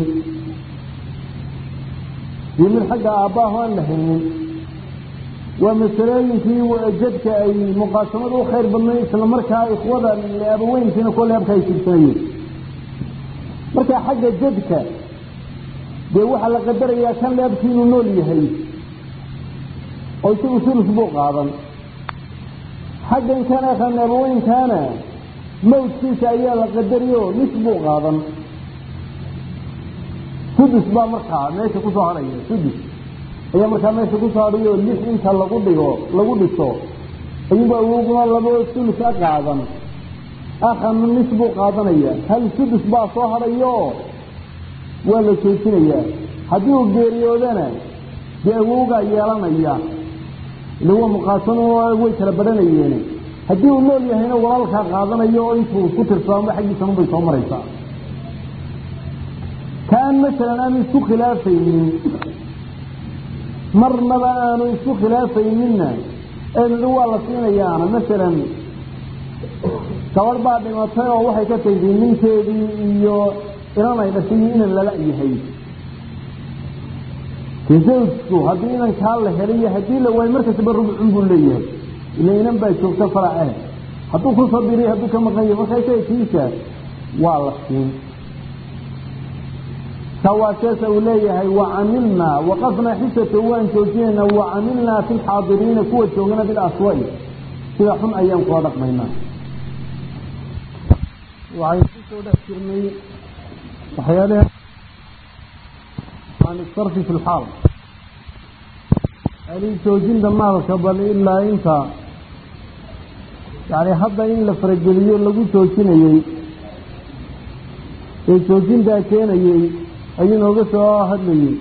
iyo mid xagga aabbaahoo aan la haynin waa masalooyinkii jadka ay muqaasamada u khayr badnay isla markaa ikhwada abaweynkiina kole habka ay sirsanayeen markaa xagga jadka dee waxaa la qadarayaa kan leabkii inuu nool yahay oo isagu sulus buu qaadan xaggan kana kan abaweynkaana mawdkiisa ayaa la qadariyo nis buu qaadan sudus baa markaa meesha kusoo hadhaya sudus ayaa markaa meesha kusoo hadhayo lix inta lagu dhigo lagu dhiso ayuba awoguna labo sulus a qaadan akhanu nis buu qaadanaya hal sudus baa soo hadhayo waa la joojinayaa haddii uu geeriyoodana dee awowgaa yeelanaya ila waa muqaasamo way kala badhanayeen haddii uu nool yahayna walaalkaa qaadanayo oo intuu ku tirsaamo xaggiisan bay soo maraysaa kaan masalan aanu isku khilaafaynin marnaba aanu isku khilaafayninna eedadi waa la siinayaana masalan gabadh baa dhimatay oo waxay ka tagtay ninkeedii iyo inan ay dhashay iyo inan lala yahay de zawjku haddii inankaa la helay iyo haddii la waayo markastaba rubcun buu leeyahay ila inan baa joogta farace hadduu ku sabiriy hadduu ka maqan yahay markaa isaga kiisa waa la siin sawaaseesa uu leeyahay wacamilnaa waqafnaa xisata waan joojinaynaa wacamilnaa fi lxaadiriina kuwa joogana bilaswai sida xun ayaan kula dhaqmaynaa waxaynu kusoo dhex jirnay waxyaalaha can isarfi fi lxaal ali joojinta maalka bal ilaa inta yani hadda in la farageliyo lagu joojinayey ee joojintaa keenayey ayuu nooga soo hadlayey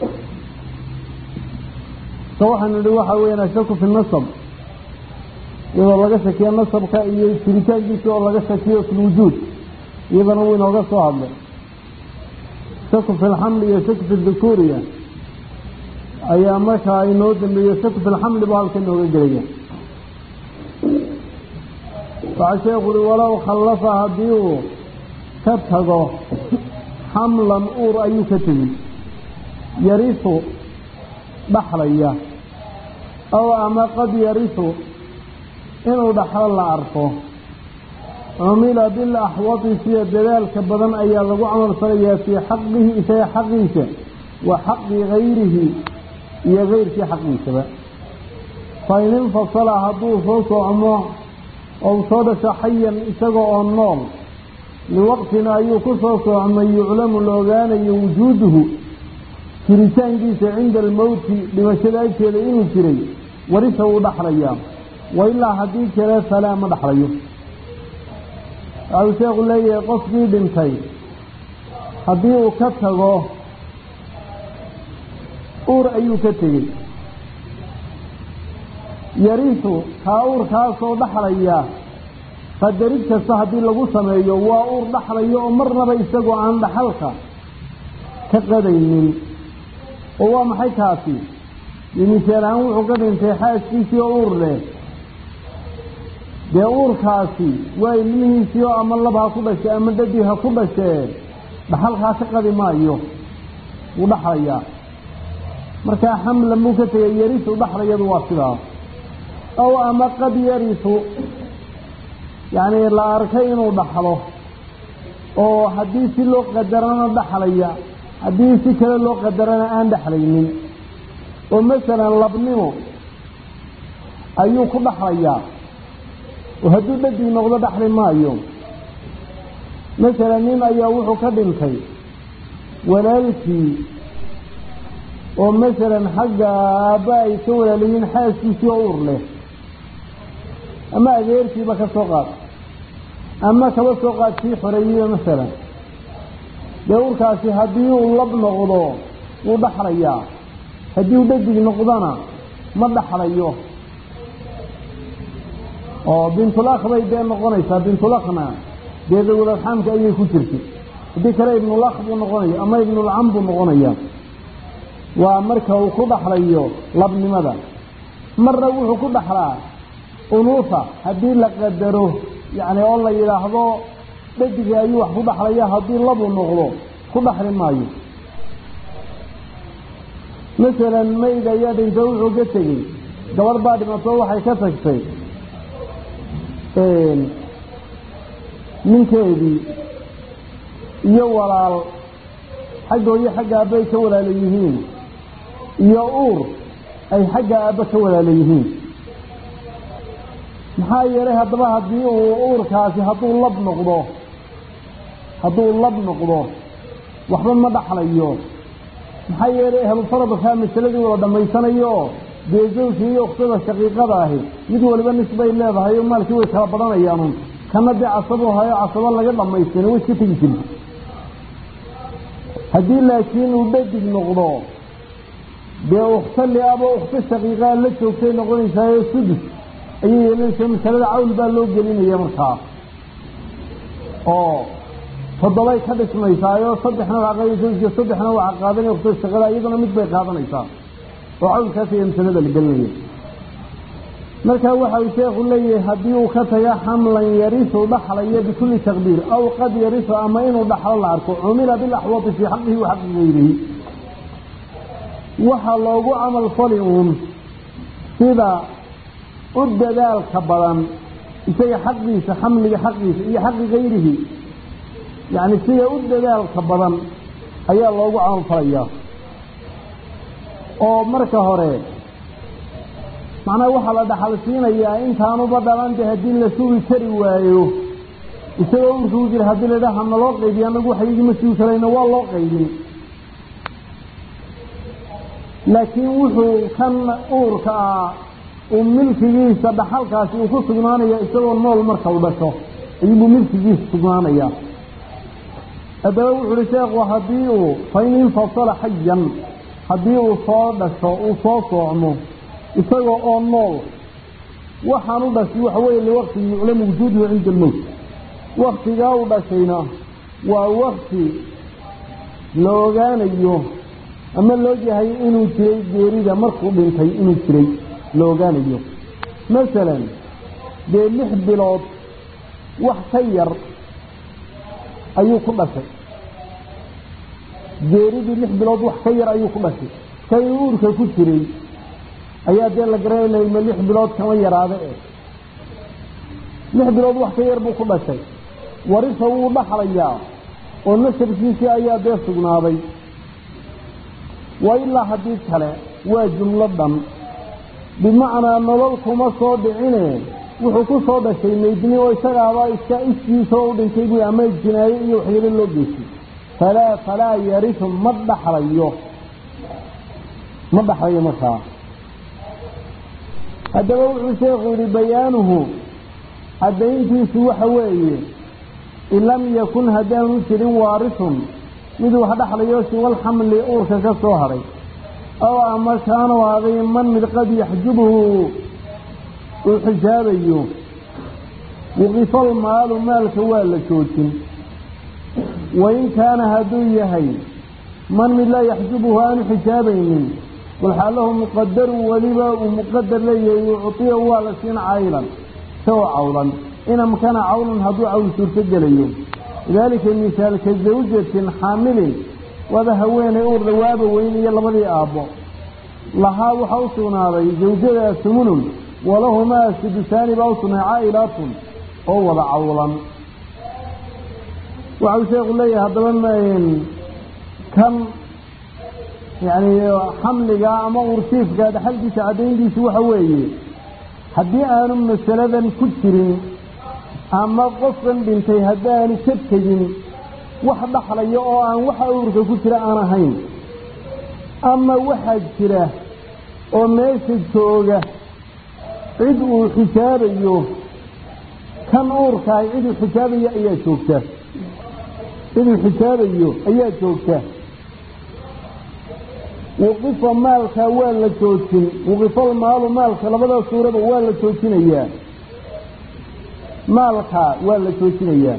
ka waxaanu idhi waxa weeyaan ashaku fi nasab iyadoo laga shakiyo nasabka iyo jiritaankiisa oo laga shakiyo fi lwujuud iyadana wuu inooga soo hadlay shaku fi lxamli iyo shaku fi dukuuriya ayaa markaa inoo dambeeyo shaku fi lxamli baa halka inooga gelaya waxaa sheekhu uhi walow khallafa haddii uu ka tago xamlan uur ayuu ka tegi yarisu dhaxlaya aw ama qad yarisu inuu dhaxlo la arko cumila bilaxwadi sida dadaalka badan ayaa lagu camal falayaa fii xaqihi isaga xaqiisa wa xaqi gayrihi iyo gayrkii xaqiisaba fain infasala hadduu soo socmo ou soo dhasho xayan isaga oo nool liwaqtin ayuu ku soo soocmay yuclamu la ogaanayo wujuuduhu jiritaankiisa cinda almowti dhimashada agteeda inuu jiray warisa wuu dhaxlayaa wa ilaa haddii kale falaa ma dhaxlayo waxau sheekhu leeyahay qofkii dhintay haddii uu ka tago uur ayuu ka tegey yarisu kaa uurkaasoo dhaxlaya qadarid kasta haddii lagu sameeyo waa uur dhaxlayo oo marnaba isagoo aan dhaxalka ka qadaynin oo waa maxay kaasi misaal ahaan wuxuu ka dhintay xaaskiisii oo uur leh dee uurkaasi waa ilmihiisii oo ama lab ha ku dhashay ama dhadi ha ku dhashee dhaxalkaa ka qadi maayo wuu dhaxlayaa markaa xamlan buu ka tegay yarisu dhaxlayadu waa sidaas ow ama qad yarisu yacni la arkay inuu dhaxlo oo haddii si loo qadarana dhaxlaya haddii si kale loo qadarana aan dhexlaynin oo masalan labnimo ayuu ku dhaxlayaa oo hadduu dhadii noqdo dhaxli maayo masalan nin ayaa wuxuu ka dhintay walaalkii oo masalan xagga aabba ay ka walaalayiin xaaskiisii oo uur leh ama adeerkiiba ka soo qaad ama kaba soo qaad kii xoreeyiba masalan dee urkaasi haddii uu lab noqdo wuu dhaxlayaa haddii uu dhadig noqdona ma dhaxlayo oo bintulakh bay dee noqonaysaa bintulakhna dee dawladxaamka ayay ku jirtay haddii kale ibnulakh buu noqonaya ama ibnulcam buu noqonaya waa marka uu ku dhaxlayo labnimada marna wuxuu ku dhaxlaa unuusa haddii la qadaro yacni oo la yidhaahdo dhadiga ayuu wax ku dhaxlaya haddii labuu noqdo ku dhaxli maayo masalan mayda ayaa dhinta wuxuu ka tegey gabadh baa dhimato waxay ka tagtay ninkeedii iyo walaal xaggooyo xagga aabba ay ka walaala yihiin iyo uur ay xagga aabba ka walaala yihiin maxaa yeelay haddaba haddii uu uurkaasi hadduu lab noqdo hadduu lab noqdo waxba ma dhaxlayo maxaa yeelay ahlufaradkaa masaladii wada dhammaysanayo dee zawjka iyo uktada shaqiiqada ahi mid waliba nisbay leedahay oo maalkii way kala badhanayaanun kana dee casabo hayo casabo laga dhammaystayna way iska tegi jirta haddii laakiin uu dhadig noqdo dee ukhto liaba ukhto shaqiiqaa la joogtay noqonaysaayo sudus ayay yeelanaysaa masalada cawl baa loo gelinaya markaa oo toddobay ka dhismaysaayo saddexna waa zawjka saddexna waa qaadanaya ukhto shaqada iyaduna mid bay qaadanaysaa oo cawlkaas ayaa masalada la gelinaya marka waxa uu sheekhu leeyahay haddii uu ka taga xamlan yarisu dhaxlaya bikulli taqdiir aw qad yarisu ama inuu dhaxlo la arko cumila bilaxwadi fii xaqihi wa xaqi gayrihi waxaa loogu camal fali uun sida u dadaalka badan isaga xaqiisa xamliga xaqiisa iyo xaqi gayrihi yacni sida u dadaalka badan ayaa loogu camal falayaa oo marka hore macnaha waxaa la dhaxal siinayaa intaanuba dhalante haddii la sugi kari waayo isagoo urka u jira haddii la dhaha naloo qaybiyo anagu waxa igima sugi karayna waa loo qaybin laakiin wuxuu kan uurka ah uu milkigiisa dhaxalkaasi uu ku sugnaanaya isagoo nool marka u dhasho ayuubuu milkigiisa sugnaanaya haddaba wuxu uhi sheekhu haddii uu fain infasala xayan haddii uu soo dhasho uu soo soocmo isagoo oo nool waxaan u dhashay waxa weeye liwaqti yuclamu wujuuduhu cinda almowt waktigaa u dhashayna waa wakti la ogaanayo ama loo yahay inuu jiray geerida markuu dhintay inuu jiray la ogaanayo masalan dee lix bilood wax ka yar ayuu ku dhashay geeridii lix bilood wax ka yar ayuu ku dhashay kay uurka ku jiray ayaa dee la garanayay ma lix bilood kama yaraade eh lix bilood wax ka yar buu ku dhashay warisa wuu dhaxlayaa oo nasabkiisii ayaa dee sugnaaday waa ilaa haddii kale waa jumlo dhan bimacnaa nolol kuma soo dhicine wuxuu ku soo dhashay maydni oo isagaaba iska iskiisoo u dhintay bu ama jinaayo iyo waxyaalo loo geystay falaa falaa yarisu ma dhaxlayo ma dhaxlayo markaa haddaba wuxuu sheekhu yihi bayaanuhu caddayntiisu waxa weeye in lam yakun haddaanu jirin waarisun mid wax dhaxlayo siwal xamli uurka ka soo hadhay aw ama kaanu aday man mid qad yaxjubuhu uu xijaabayo waqifal maalu maalka waa la joojin wain kaana hadduu yahay man mid laa yaxjubuhu aanu xijaabaynin walxaalahu muqadaru weliba uu muqadar leeyahay yuctiya waa la siin caylan isagoo cawlan in amkana cawlan hadduu cawl suurto gelayo lidaalika misaalka zawjatin xaamilin waaba haweeney uur dhawaaba weyn iyo labadii aabbo lahaa waxaa u sugnaaday zawjadaa sumunun walahumaa sudusaani baa u sugnaaday caa'ilaatun oo wada cawlan waxau sheekhu leeyahay haddaba kan yani xamliga ama ursiifka dhaxalkiisa caddayntiisu waxa weeye haddii aanu masaladan ku jirin ama qofkan dhintay haddaanu ka tegin wax dhaxlaya oo aan waxa uurka ku jira aan ahayn ama waxaa jira oo meesha jooga cid uu xijaabayo kan uurkaay cid uu xijaabayo ayaa joogta cid uu xijaabayo ayaa joogta waqifa maalka waa la joojin waqifal maalu maalka labada suuraba waa la joojinayaa maalka waa la joojinayaa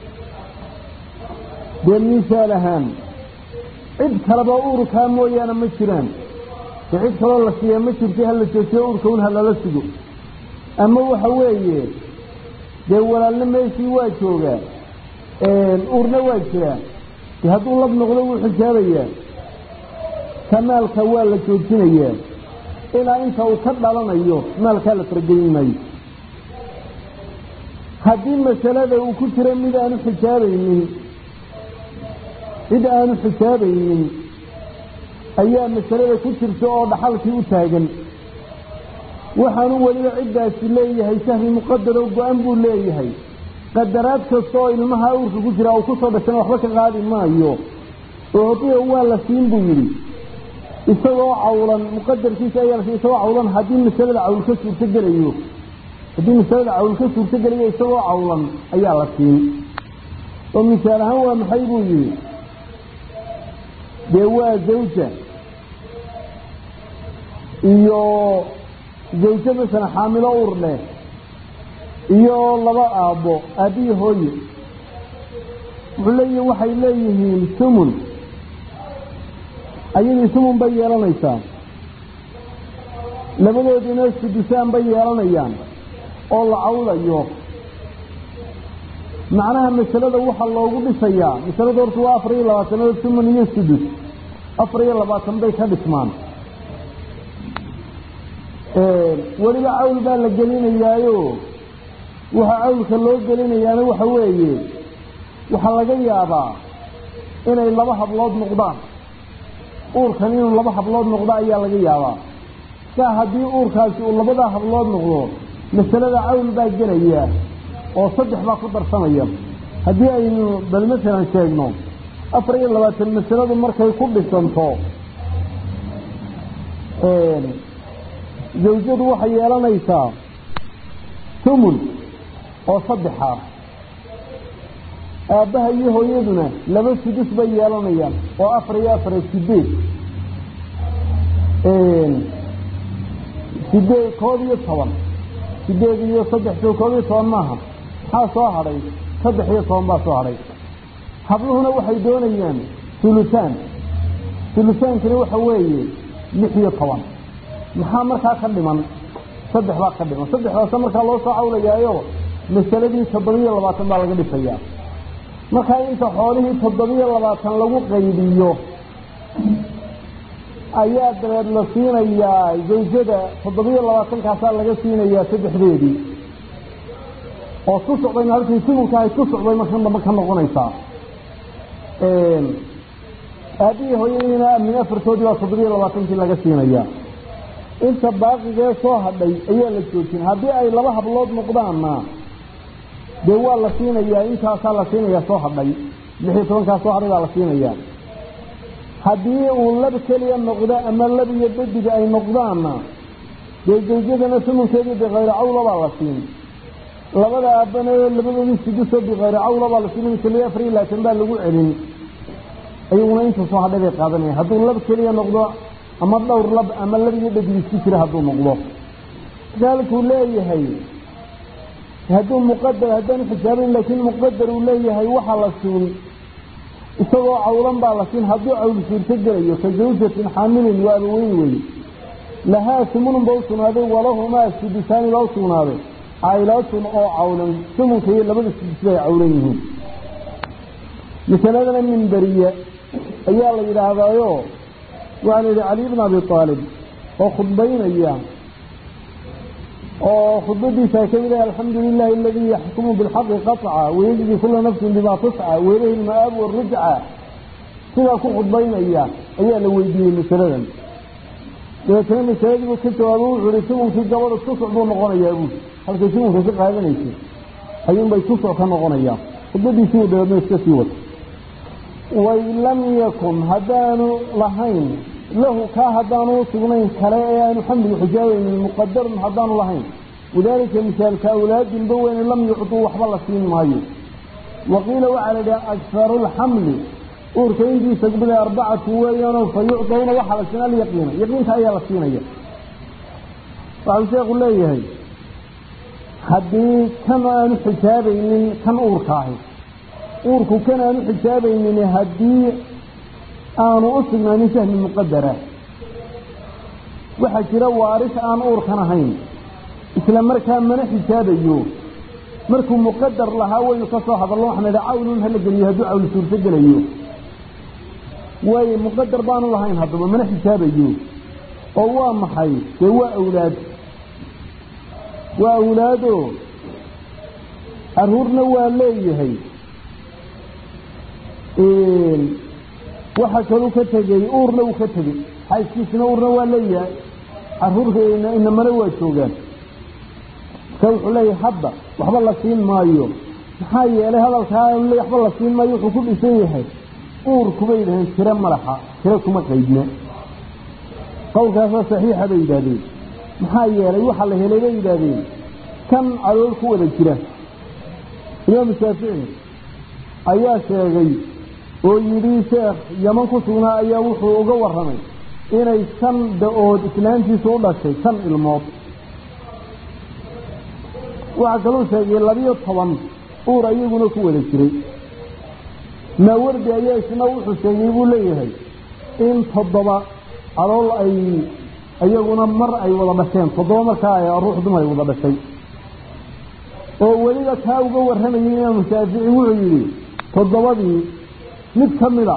dee misaal ahaan cid kaleba uurkaa mooyaane ma jiraan dee cid kaloo la siiyaa ma jirta hala joojiyo uurka un ha lala sugo ama waxa weeye dee walaalna meeshii waa joogaa uurna waa jiraa dee hadduu lab noqdo wuu xijaabayaa ka maalka waa la joojinayaa ilaa inta uu ka dhalanayo maalkaa la faragelin maayo haddii masalada uu ku jiro mid aanu xijaabaynin cid aanu xijaabaynin ayaa masalada ku jirta oo dhaxalkii u taagan waxaanu weliba ciddaasi leeyahay sahmi muqadaro go-an buu leeyahay qadaraad kasta oo ilmaha uurka ku jira uu kusoo dhashana waxba ka qaadi maayo ucdiya waa la siin buu yidhi isagoo cawlan muqadarkiisa ayaa la siin isagoo cawlan haddii masalada cawl ka suurto gelayo haddii masalada cawl ka suurto gelayo isagoo cawlan ayaa la siin oo misaal ahaan waa maxay buu yihi dee waa zawja iyo zawjo masalan xaamilo ur leh iyo laba aabbo aabbiyi hooye wuxuu leeyihi waxay leeyihiin sumun ayadii sumun bay yeelanaysaa labadoodiina sudusaan bay yeelanayaan oo la cawlayo macnaha masalada waxaa loogu dhisayaa masalada horta waa afar iyo labaatanood sumun iyo sudus afar iyo labaatan bay ka dhismaan weliba cawl baa la gelinayaayo waxa cawlka loo gelinayaana waxa weeye waxaa laga yaabaa inay laba hablood noqdaan uurkan inuu laba hablood noqdo ayaa laga yaabaa saa haddii uurkaasi uu labadaa hablood noqdo masalada cawl baa gelaya oo saddex baa ku darsamaya haddii aynu bal masalan sheegno afar iyo labaatan masaladu markay ku dhisanto zawjadu waxay yeelanaysaa tumun oo saddexa aabbaha iyo hooyaduna laba sudus bay yeelanayaan oo afar iyo afar sideed sideed koob iyo toban sideed iyo saddex soo koob iyo toban maaha maxaa soo hadhay saddex iyo toban baa soo hadhay habluhuna waxay doonayaan hulutaan hulutaankina waxa weeye lix iyo toban maxaa markaa ka dhiman saddex baa ka dhiman saddexdaasa markaa loo soo cawlayaayo masaladii toddobiyo labaatan baa laga dhisayaa markaa inta xoolihii toddobiyo labaatan lagu qaybiyo ayaa dabeed la siinayaa zawjada toddobiyo labaatankaasaa laga siinayaa saddexdeedii oo ku socdayna halkii sumunkahay ku socday markan dambe ka noqonaysaa aabihii hooyadiina min afartoodii baa toddobiyo labaatankii laga siinayaa inta baaqigee soo hadhay ayaa la joojin haddii ay laba hablood noqdaanna dee waa la siinayaa intaasaa la siinayaa soo hadhay lix iyo tobankaa soo hadhay baa la siinayaa haddii uu lab keliya noqdo ama lab iyo bediga ay noqdaanna dee zawjadana sumunkeedii bikayri cawla baa la siin labada aabbana labadoodii suduso bikayri cawla baa la siin keliya afar iyo labaatan baa lagu celin ayaguna inta soo hadhay bay qaadanaya hadduu lab keliya noqdo ama dhowr lab ama lab iyo dhadig isku jira hadduu noqdo misaalkuu leeyahay hadduu muqadar haddaan xijaabayn laakiin muqadar uu leeyahay waxaa la siin isagoo cawlan baa la siin hadduu cawl suurto gelayo ka zawjatin xaamilin waa abaweyn weye lahaa sumunun ba u sugnaaday walahumaa sudusaani baa u sugnaaday caylaatun oo cawlan sumunka iyo labada sudus bay cawlan yihiin masaladana minberiye ayaa la yidhaahdaayo waxaa la yidhi cali bn abi aalib oo khudbaynaya oo khudbadiisa ka mid ah alxamdu lilahi aladii yaxkumu bilxaqi qaطca wayajzi kula nafsin bima tasca weylahi lma'aab warujca sidaa ku khudbaynaya ayaa la weydiiyey masaladan dabeetana masaladiibuu ka jawaabo wuxuu ihi sumunkii gabadha tusuc buu noqonayaa buui halkay sumunka ka qaadanaysay ayuunbay tusuc ka noqonayaa khudbadiisii u dabeedna iska sii wata wain lam yakun haddaanu lahayn lahu kaa haddaanu usugnayn kale ee aanu xamligu xijaabaynin muqadarun haddaanu lahayn wadaalika misaalka awlaadinba weyne lam yucduu waxba la siin maayo waqiila waxaa la idhaha akharu lxamli uurka intiisa gubada arbacatu weeyaanoo fa yucdawna waxaa la siin alyaqiina yaqiinta ayaa la siinaya waxau sheekhu leeyahay haddii kan aanu xijaabaynin kan uurka ahi uurku kan aanu xijaabaynin haddii aanu u sugnaanin sahmi muqadara waxaa jira waaris aan uurkan ahayn isla markaa mana xijaabayo markuu muqadar lahaa waynu ka soo hadallo waxaan idha cawlun hala geliyo hadduu cawl suurto gelayo waayo muqadar baanu lahayn haddaba mana xijaabayo oo waa maxay dee waa awlaad waa awlaado caruurna waa leeyahay waxaa kaluu ka tegey uurna uu ka tegey xaaskiisina uurna waa leeyahay caruurka inamana waa joogaan marka wuxuu leeyahay hadda waxba la siin maayo maxaa yeelay hadalkaa le waxba la siin maayo wuxuu ku dhisan yahay uurkubay yidhaheen tiro malaxa tiro kuma qaydna qowlkaasoo saxiixa bay yidhaahdeen maxaa yeelay waxa la helay bay yidhaahdeen kan calool ku wada jira imaamu shaafici ayaa sheegay oo yidhi sheekh yaman ku sugnaa ayaa wuxuu uga warramay inay shan da-ood islaantiisu u dhashay shan ilmood waxaa kaluu sheegay labiyo toban uur ayaguna ku wada jiray maawardi ayaa isna wuxuu sheegay buu leeyahay in toddoba calool ay iyaguna mar ay wada dhasheen toddoba markaa ay ruux dumar ay wada dhashay oo weliba kaa uga warramayay imaamu shaafici wuxuu yidhi toddobadii mid ka mid a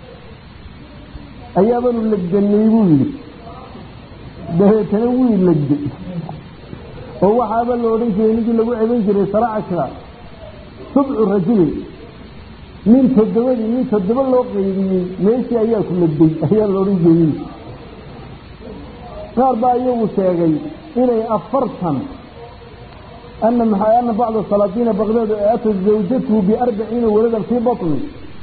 ayaabanu legdanay buu yidhi dabeetana wii legday oo waxaaba la odhan jiray ninkii lagu ceban jiray saracashra subcu rajulin nin toddobadii nin toddoba loo qaydiyey meeshii ayaa ku legday ayaa la odhan jiray qaar baa iyagu sheegay inay afartan ana maxaa ana bacda salaatiina baqdaad atat zawjatuhu biarbaciina waladan fii batni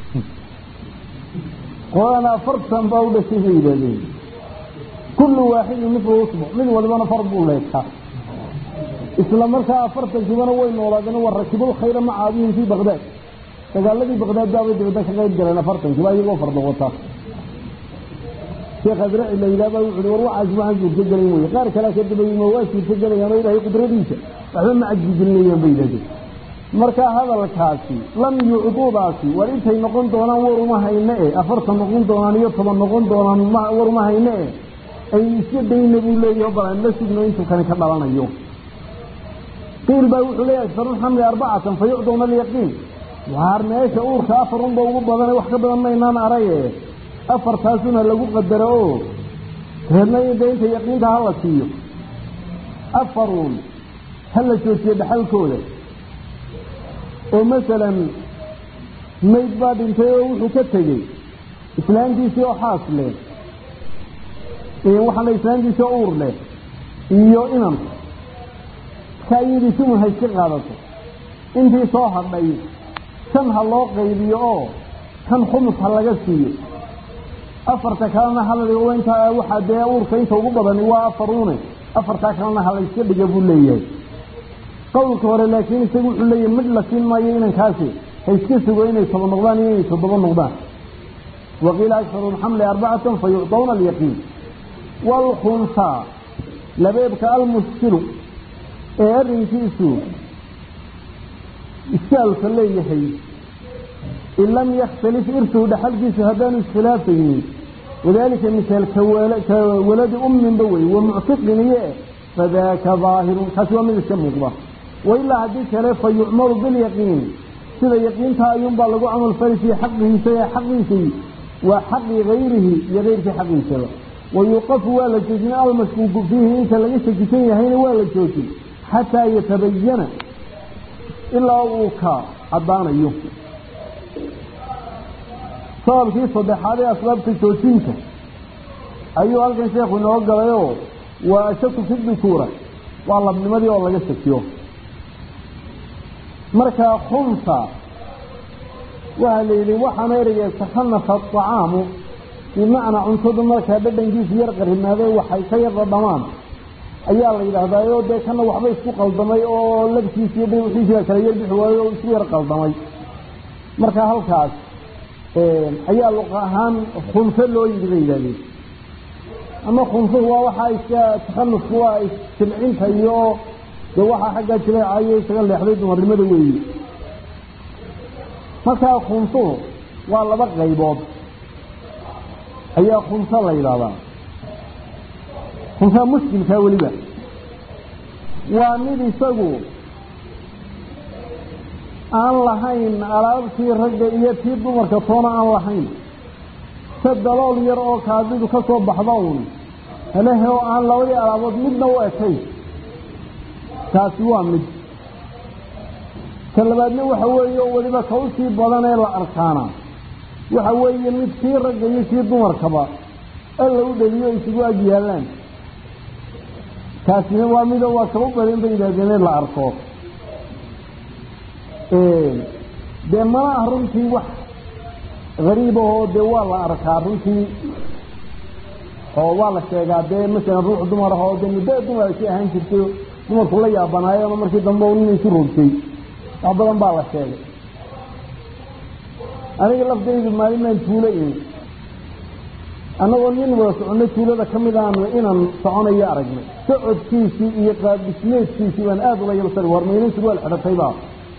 qolana afartan baa u dhashay bay yidhahdeen kullu waaxidin mithlu usbuc mid walibana far buu leegtaa isla markaa afartankiibana way noolaadeen wa rakibul khayra maca abihim fii baqdaad dagaaladii baqdaad baabay dabadda ka qayb galeen afartankiiba iyagoo farda wataa sheekh adraci la yidhahda wuxu uhi war waxaas waxaan suurto gelayn weye qaar kalea ka dabayima waa suurto gelayaan oo ilaahay qudradiisa waxba ma cajbigelinayaan bay yidhahdeen marka hadalkaasi lam yucduudaasi war intay noqon doonaan war uma hayne e afartan noqon doonaan iyo toban noqon doonaan war uma hayne e ay iska dayna buu leeyaho bal aan la sugno intuu kani ka dhalanayo qiil baa wuxuu leeyahay farulxamli arbacatan fa yucdawna alyaqiin waar meesha uurka afar unba ugu badane wax ka badan maynaan araye afartaasuna lagu qadaro oo reedna de inta yaqiinta hala siiyo afaruun ha la joojiyo dhaxalkooda oo masalan mayd baa dhintay oo wuxuu ka tegey islaantiisii oo xaas leh waxaa la islaantiisii oo uur leh iyo inan markaa iyadii sumun ha iska qaadato intii soo hadhay shan ha loo qaybiyo oo kan khumus ha laga siiyo afarta kalena haladigo intaa waxaa dee uurka inta ugu badani waa afaruune afartaa kalena ha la yska dhiga buu leeyahay qowlka hore laakiin isagu wuxuu leeyahay mid la siin maayo inankaasi ha iska sugo inay toba noqdaan iyo inay toddoba noqdaan waqiila akharu lxamli arbacatan fa yucdawna alyaqiin waalkhunsaa labeebka almuskilu ee arrinkiisu iskaalka leeyahay in lam yakhtalif irtuhu dhaxalkiisu haddaanu iskhilaafaynin wadalika misaal ka waladi umminba wey wa muctiqin iyo fadaaka daahirun kaasi waa mid iska muuqda wailaa haddii kale fa yucmaru bilyaqiin sida yaqiintaa ayuunbaa lagu camal fali fii xaqihiisa ee xaqiisii waa xaqi gayrihi iyo keyrkii xaqiisaba wayuqafu waa la joojin almashkuuku fiihi inta laga shakisan yahayna waa la joojin xataa yatabayana ilaa uu ka caddaanayo sababkii saddexaad ee asbaabta joojinta ayuu halkan sheekhu inoo galayoo waa ashaku fi dukuura waa labnimadii oo laga shakiyo markaa khunsa waxaa la yidhi waxaana ereyga takhanafa acaamu bimacnaa cuntadu markaa dhadhankiisu yar qarimaadee waxay ka yar dhadhamaan ayaa la yidhaahdaa oo dee kana waxba isku qaldamay oo labkiisi iyo dhibxiisiga kala yar bixi waayo oo isku yar qaldamay marka halkaas ayaa luqa ahaan khunso loo yidhi bay yidhahdeen ama khunsuhu waa waxaa iska takhanufku waa isjilcinta iyo dee waxaa xaggaa jileecayo isaga leexday dumarnimada weeyi markaa khunsuhu waa laba qaybood ayaa khunso la yidhaahdaa khunsaa mushkilkaa weliba waa mid isagu aan lahayn alaabtii ragga iyo tii dumarka toona aan lahayn se dalool yar oo kaadidu ka soo baxda uun helehe oo aan labadii alaabood midna u ekay taasi waa mid ka labaadna waxa weeye oo weliba ka usii badan ee la arkaana waxa weeye mid kii ragga iyo kii dumarkaba alla u dheliyo isugu ag yaallaan kaasina waa mido waa kaba badan bay yidhahdeen in la arko dee mana ah runtii wax gariib ahoo dee waa la arkaa runtii oo waa la sheegaa dee masalan ruux dumar ah oo dee muddo dumar si ahaan jirtay dumarku la yaabanaayeen oo markii dambe nin isu rogtay wax badan baa la sheegay aniga laftaydu maalinaan tuulo imi annagoo nin wada soconay tuulada ka mid aan inaan soconayo aragnay socodkiisii iyo qaabdhismeedkiisii baan aada ula yabsar war maynan surwaal xidhatayba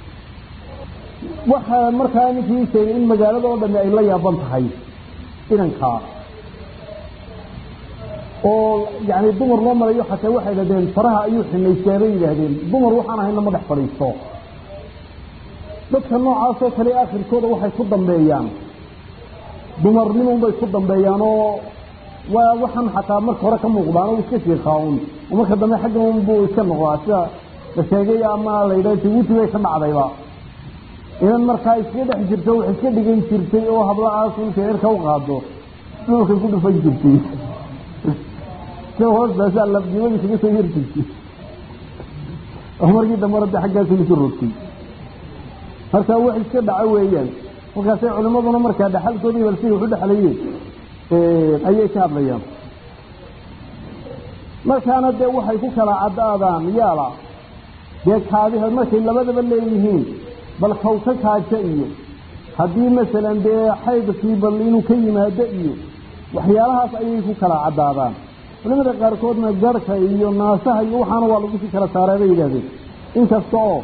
waxaa markaa ninkii sheegay in magaalada oo dhami ay la yaaban tahay inankaa oo yani dumar loo marayo xataa waxay dhahdeen faraha ayuu xinaystaa bay yidhaahdeen dumar waxaan ahayna ma dhex fadhiisto dadka noocaasoo kale akhirkooda waxay ku dambeeyaan dumarnimun bay ku dambeeyaan oo waa waxaan xataa marka hore ka muuqdaan oo iska shiikaaun oo marka dambe xaggan unbuu iska noqdaa sida la sheegay ama la yidhaha jabuuti bay ka dhacdayba inan markaa iska dhex jirto wax iska dhigan jirtay oo hablacaas ulka eerka u qaado dhulka ku dhufan jirtay si hoostaasaa lafdimada kaga soo yar jirtay oo markii dambana de xaggaas isu rogtay marka wax iska dhaco weeyaan markaasay culimaduna markaa dhaxalkoodii bal siday wax u dhexlayeen ayay ka hadlayaan markaana dee waxay ku kala caddaadaan yaala dee kaadiha markay labadaba leeyihiin bal kaw ka kaaja iyo haddii masalan dee xaydkii bal inuu ka yimaado iyo waxyaalahaas ayay ku kala caddaadaan culimada qaarkoodna garhka iyo naasaha iyo waxaana waa lagu sii kala saaraa bay yidhahdeen inkasta oo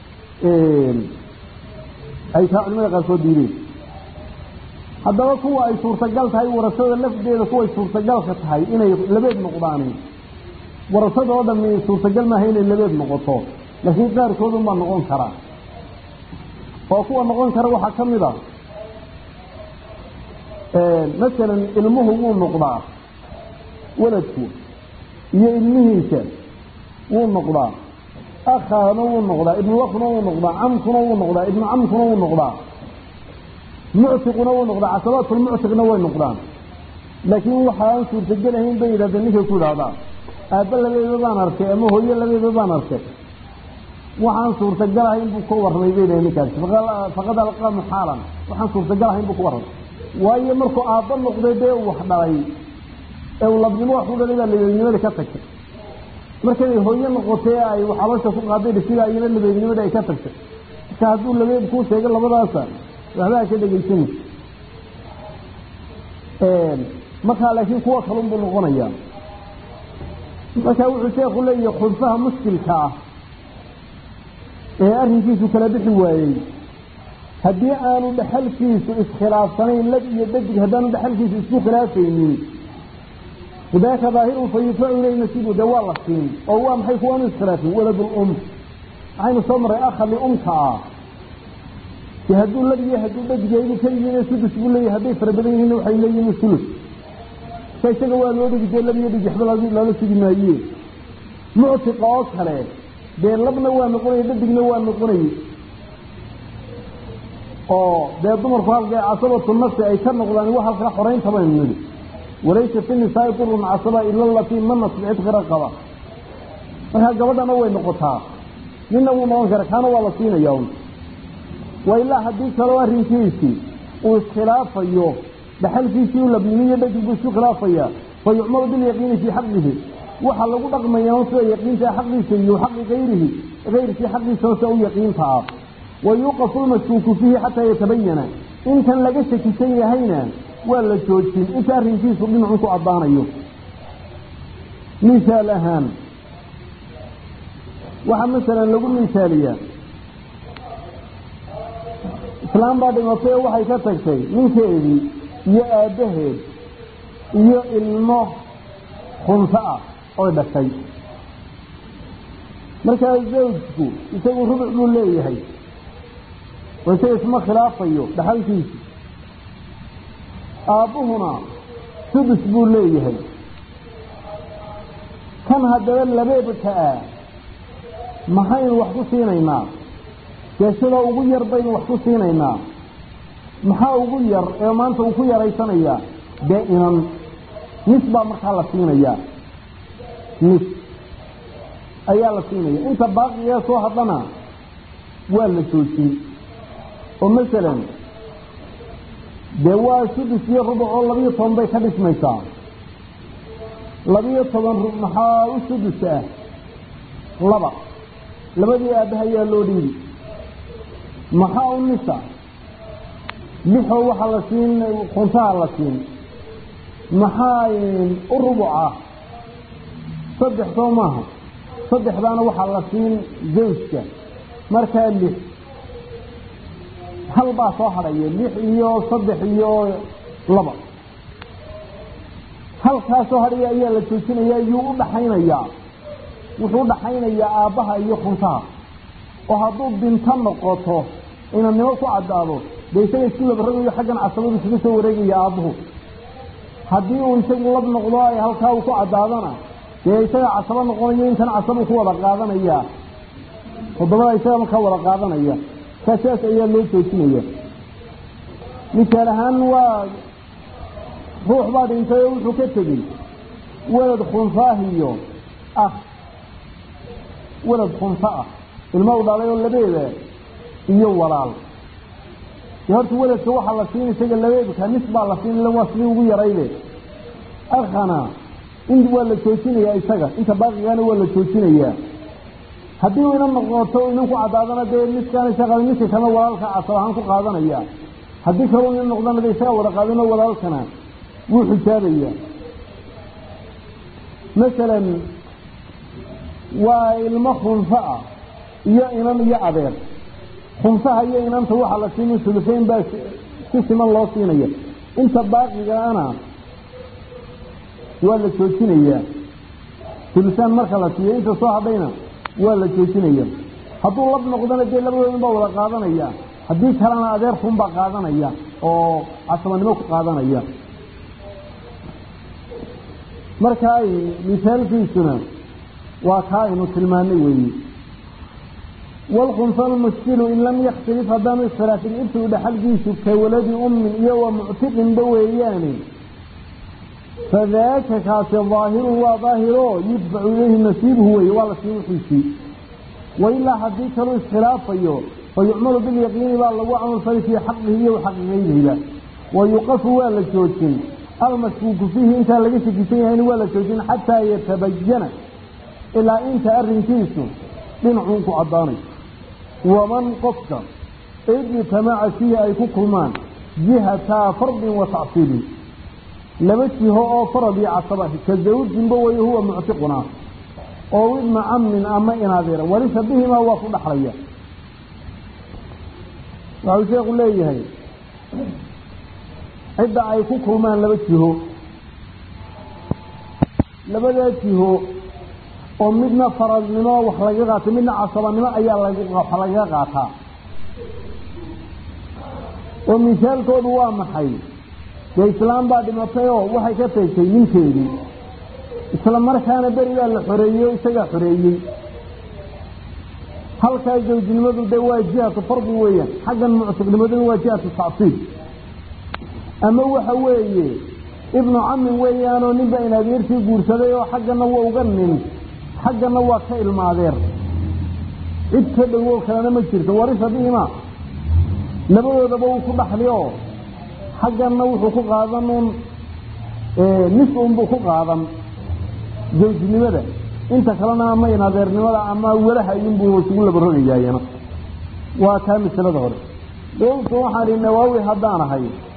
ay taa culimada qaarkood diideen haddaba kuwa ay suurtagal tahay warasada lafdeeda kuway suurtagalka tahay inay labeed noqdaan warasada oo dhami suurtagal maaha inay labeed noqoto laakiin qaarkoodun baa noqon karaa oo kuwa noqon kara waxaa ka mid a masalan ilmuhu wuu noqdaa waladku iyo ilmihiisa wuu noqdaa akhaana wuu noqdaa ibnulakuna wuu noqdaa camkuna wuu noqdaa ibnu camkuna wuu noqdaa muctiquna wuu noqdaa casabaatulmuctiqna way noqdaan laakiin waxaan suurtagelahayn bay yidhahdeen ninkay ku idhahdaa aabba labeeba baan arkay ama hooyo labeeba baan arkay waxaan suurtagalahayn buu ka warramay bay dhahay ninkaasi faqad alqaa muxaalan waxaan suurtagalahayn buu ka warramay waayo markuu aabba noqday dee uu wax dhalay ee uu labnimo wax u dhalay baa labeebnimada ka tagtay markaday hooyo noqotay ay xabasha ku qaaday dhisigaa iyana labeebnimada ay ka tagtay marka hadduu labeeb kuu sheego labadaasa waxbaa ka dhegaysanay markaa laakiin kuwa kalun buu noqonayaa marka wuxuu sheekhu leeyahay khunfaha mushkilka ah ee arrinkiisu kala bixi waayey haddii aanu dhexalkiisu iskhilaafsanayn lab iyo dadig haddaanu dhexalkiisu isku khilaafaynin idaaka daahirun fa yudfacu ilayhi nasiibu dee waa la siin oo waa maxay kuwaanu iskhilaafin waladul um waxaynu soo marray akhali umka ah dee hadduu lab iyo hadduu dadig yahay keligiina sudus buu leeyahay hadday fara badan yihiin waxay leeyihin sulus ka isaga waa loo dhigi dee lab iyo dadig waxba loola sugi maaye muctiqa oo kale dee labna waa noqonaya dadigna waa noqonaya oo dee dumarku halkay casabatu nafsi ay ka noqdaan wa halkaa xoraynta baynu nidhi walaysa fi nisaai durun casaba ila latii manat bicitqi raqaba markaa gabadhana way noqotaa ninna wuu noqon kara kaana waa la siinaya un wa ilaa haddii kaleo arrinkiisii uu iskhilaafayo dhaxalkiisii u labnimiyo dhadig buu isku khilaafaya fa yucmalu bilyaqiini fii xaqihi waxaa lagu dhaqmayaa sida yaqiinta xaqiisa iyo xaqi ayrihi ayrkii xaqiisa se u yaqiinta ah wayuuqafu lmashkuuku fiihi xataa yatabayana intan laga shakisan yahayna waa la joojin inta arrinkiisu dhinacun ku caddaanayo misaal ahaan waxaa masalan lagu misaaliyaa islaam baa dhimatay oo waxay ka tagtay ninkeedii iyo aabbaheed iyo ilmo khunso ah oy dhashay markaa zawjku isagu rubuc buu leeyahay oo isaga isma khilaafayo dhaxalkiisu aabbuhuna sudus buu leeyahay kan haddaba labeebka ah maxaynu wax ku siinaynaa dee sida ugu yar baynu wax ku siinaynaa maxaa ugu yar ee maanta uu ku yaraysanayaa dee inan nis baa markaa la siinayaa nis ayaa la siinaya inta baaqiga soo hadlana waa la joojin oo masalan dee waa sudus iyo rubuc oo labiyo toban bay ka dhismaysaa labiyo toban maxaa u sudus ah laba labadii aabbaha ayaa loo dhiibi maxaa u nisa lixoo waxaa la siin khuntaha la siin maxaa u rubuca saddex soo maaha saddexdaana waxaa la siin zawjka markaa lix hal baa soo hadhaya lix iyo saddex iyo laba halkaa soo hadhaya ayaa la joojinaya iyuu u dhaxaynayaa wuxuu u dhaxaynayaa aabbaha iyo khuntaha oo hadduu binto noqoto inannimo ku caddaado dee isaga isku labaragayo xaggan casabadu isugu soo wareegaya aabbuhu haddii uu isagu lab noqdo ay halkaa uu ku caddaadana dee isaga casabo noqonayo intan casabu ku wada qaadanaya toddobada isaga markaa wada qaadanaya kaa sidaas ayaa loo joojinaya misaal ahaan waa ruux baa dhintay oo wuxuu ka tegey walad khunfaahiyo ah walad khunfa ah ilmo u dhalay oo labeeda iyo walaal dee horta weladka waxaa la siin isaga labeebka nis baa la siin waa sidii ugu yarayde akhana in waa la joojinayaa isaga inta baaqigaana waa la joojinayaa haddii uu inan noqoto inan ku caddaadana dee niskaan isaga niska kalena walaalka casab ahaan ku qaadanaya haddii kaleu inan noqdana de isaga wada qaadano walaalkana wuu xijaabaya masalan waa ilmo khunfa ah iyo inan iyo adeer khunfaha iyo inanta waxaa la siinin sulusayn baa si siman loo siinaya inta baaqigaana waa la joojinayaa sulusaan marka la siiyo inta soo hadhayna waa la joojinaya hadduu lab noqdana dee labadoodan baa wada qaadanaya haddii kalena adeerkun baa qaadanaya oo casabanimo ku qaadanaya marka ay misaalkiisuna waa kaa aynu tilmaanay weeye wاlkhunfa lmushkilu in lam yaktilif haddaanu iskhilaafin ibtigu dhaxalkiisu ka waladi ummin iyo wa muctiqinba weeyaane fadaaka kaasi daahirun waa daahiro yudfacu ilayhi nasiibuhu weye waa la siin wixiisii wailaa haddii kaluu iskhilaafayo fayucmalu bilyaqiini baa lagu camalfali fii xaqihi iyo xaqiqaydihiba wayuqafu waa la joojin almashkuuku fiihi intaa laga shakisan yahayna waa la joojin xataa yatabayana ilaa inta arrinkiisu dhinacuun ku caddaanay waman qofka ijtamaca fiihi ay ku kulmaan jihataa fardin wa tacsiilin laba jiho oo farad iyo casaba ka zawjinba way huwa muctiquna oo ibna camin ama inadeera walisa bihimaa waa ku dhaxlaya waxuu sheekhu leeyahay cidda ay ku kulmaan laba jiho labadaa jiho oo midna faradnimo wax laga qaatay midna casabanimo ayaa wax lagaga qaataa oo misaalkoodu waa maxay dee islaam baa dhimatay oo waxay ka tagtay ninkeedii isla markaana berigaa la xoreeyey oo isagaa xoreeyey halkaa zawjnimadu de waa jihatu fardi weeyaan xaggan muctiqnimaduna waa jihatu tacsiib ama waxa weeye ibnu camin weeyaanoo ninba in adeertii guursaday oo xaggana waa uga nin xaggana waa ka ilmaadeer cid ka dhowo kalena ma jirto warisa bihima labadoodaba wuu ku dhaxli oo xaggana wuxuu ku qaadan un nis unbuu ku qaadan zawjnimada inta kalena ama in adeernimada ama walaha iyunbuu isugu labarogayaayana waa taa masalada hore qultu waxaan ihi nawaawi haddaan ahay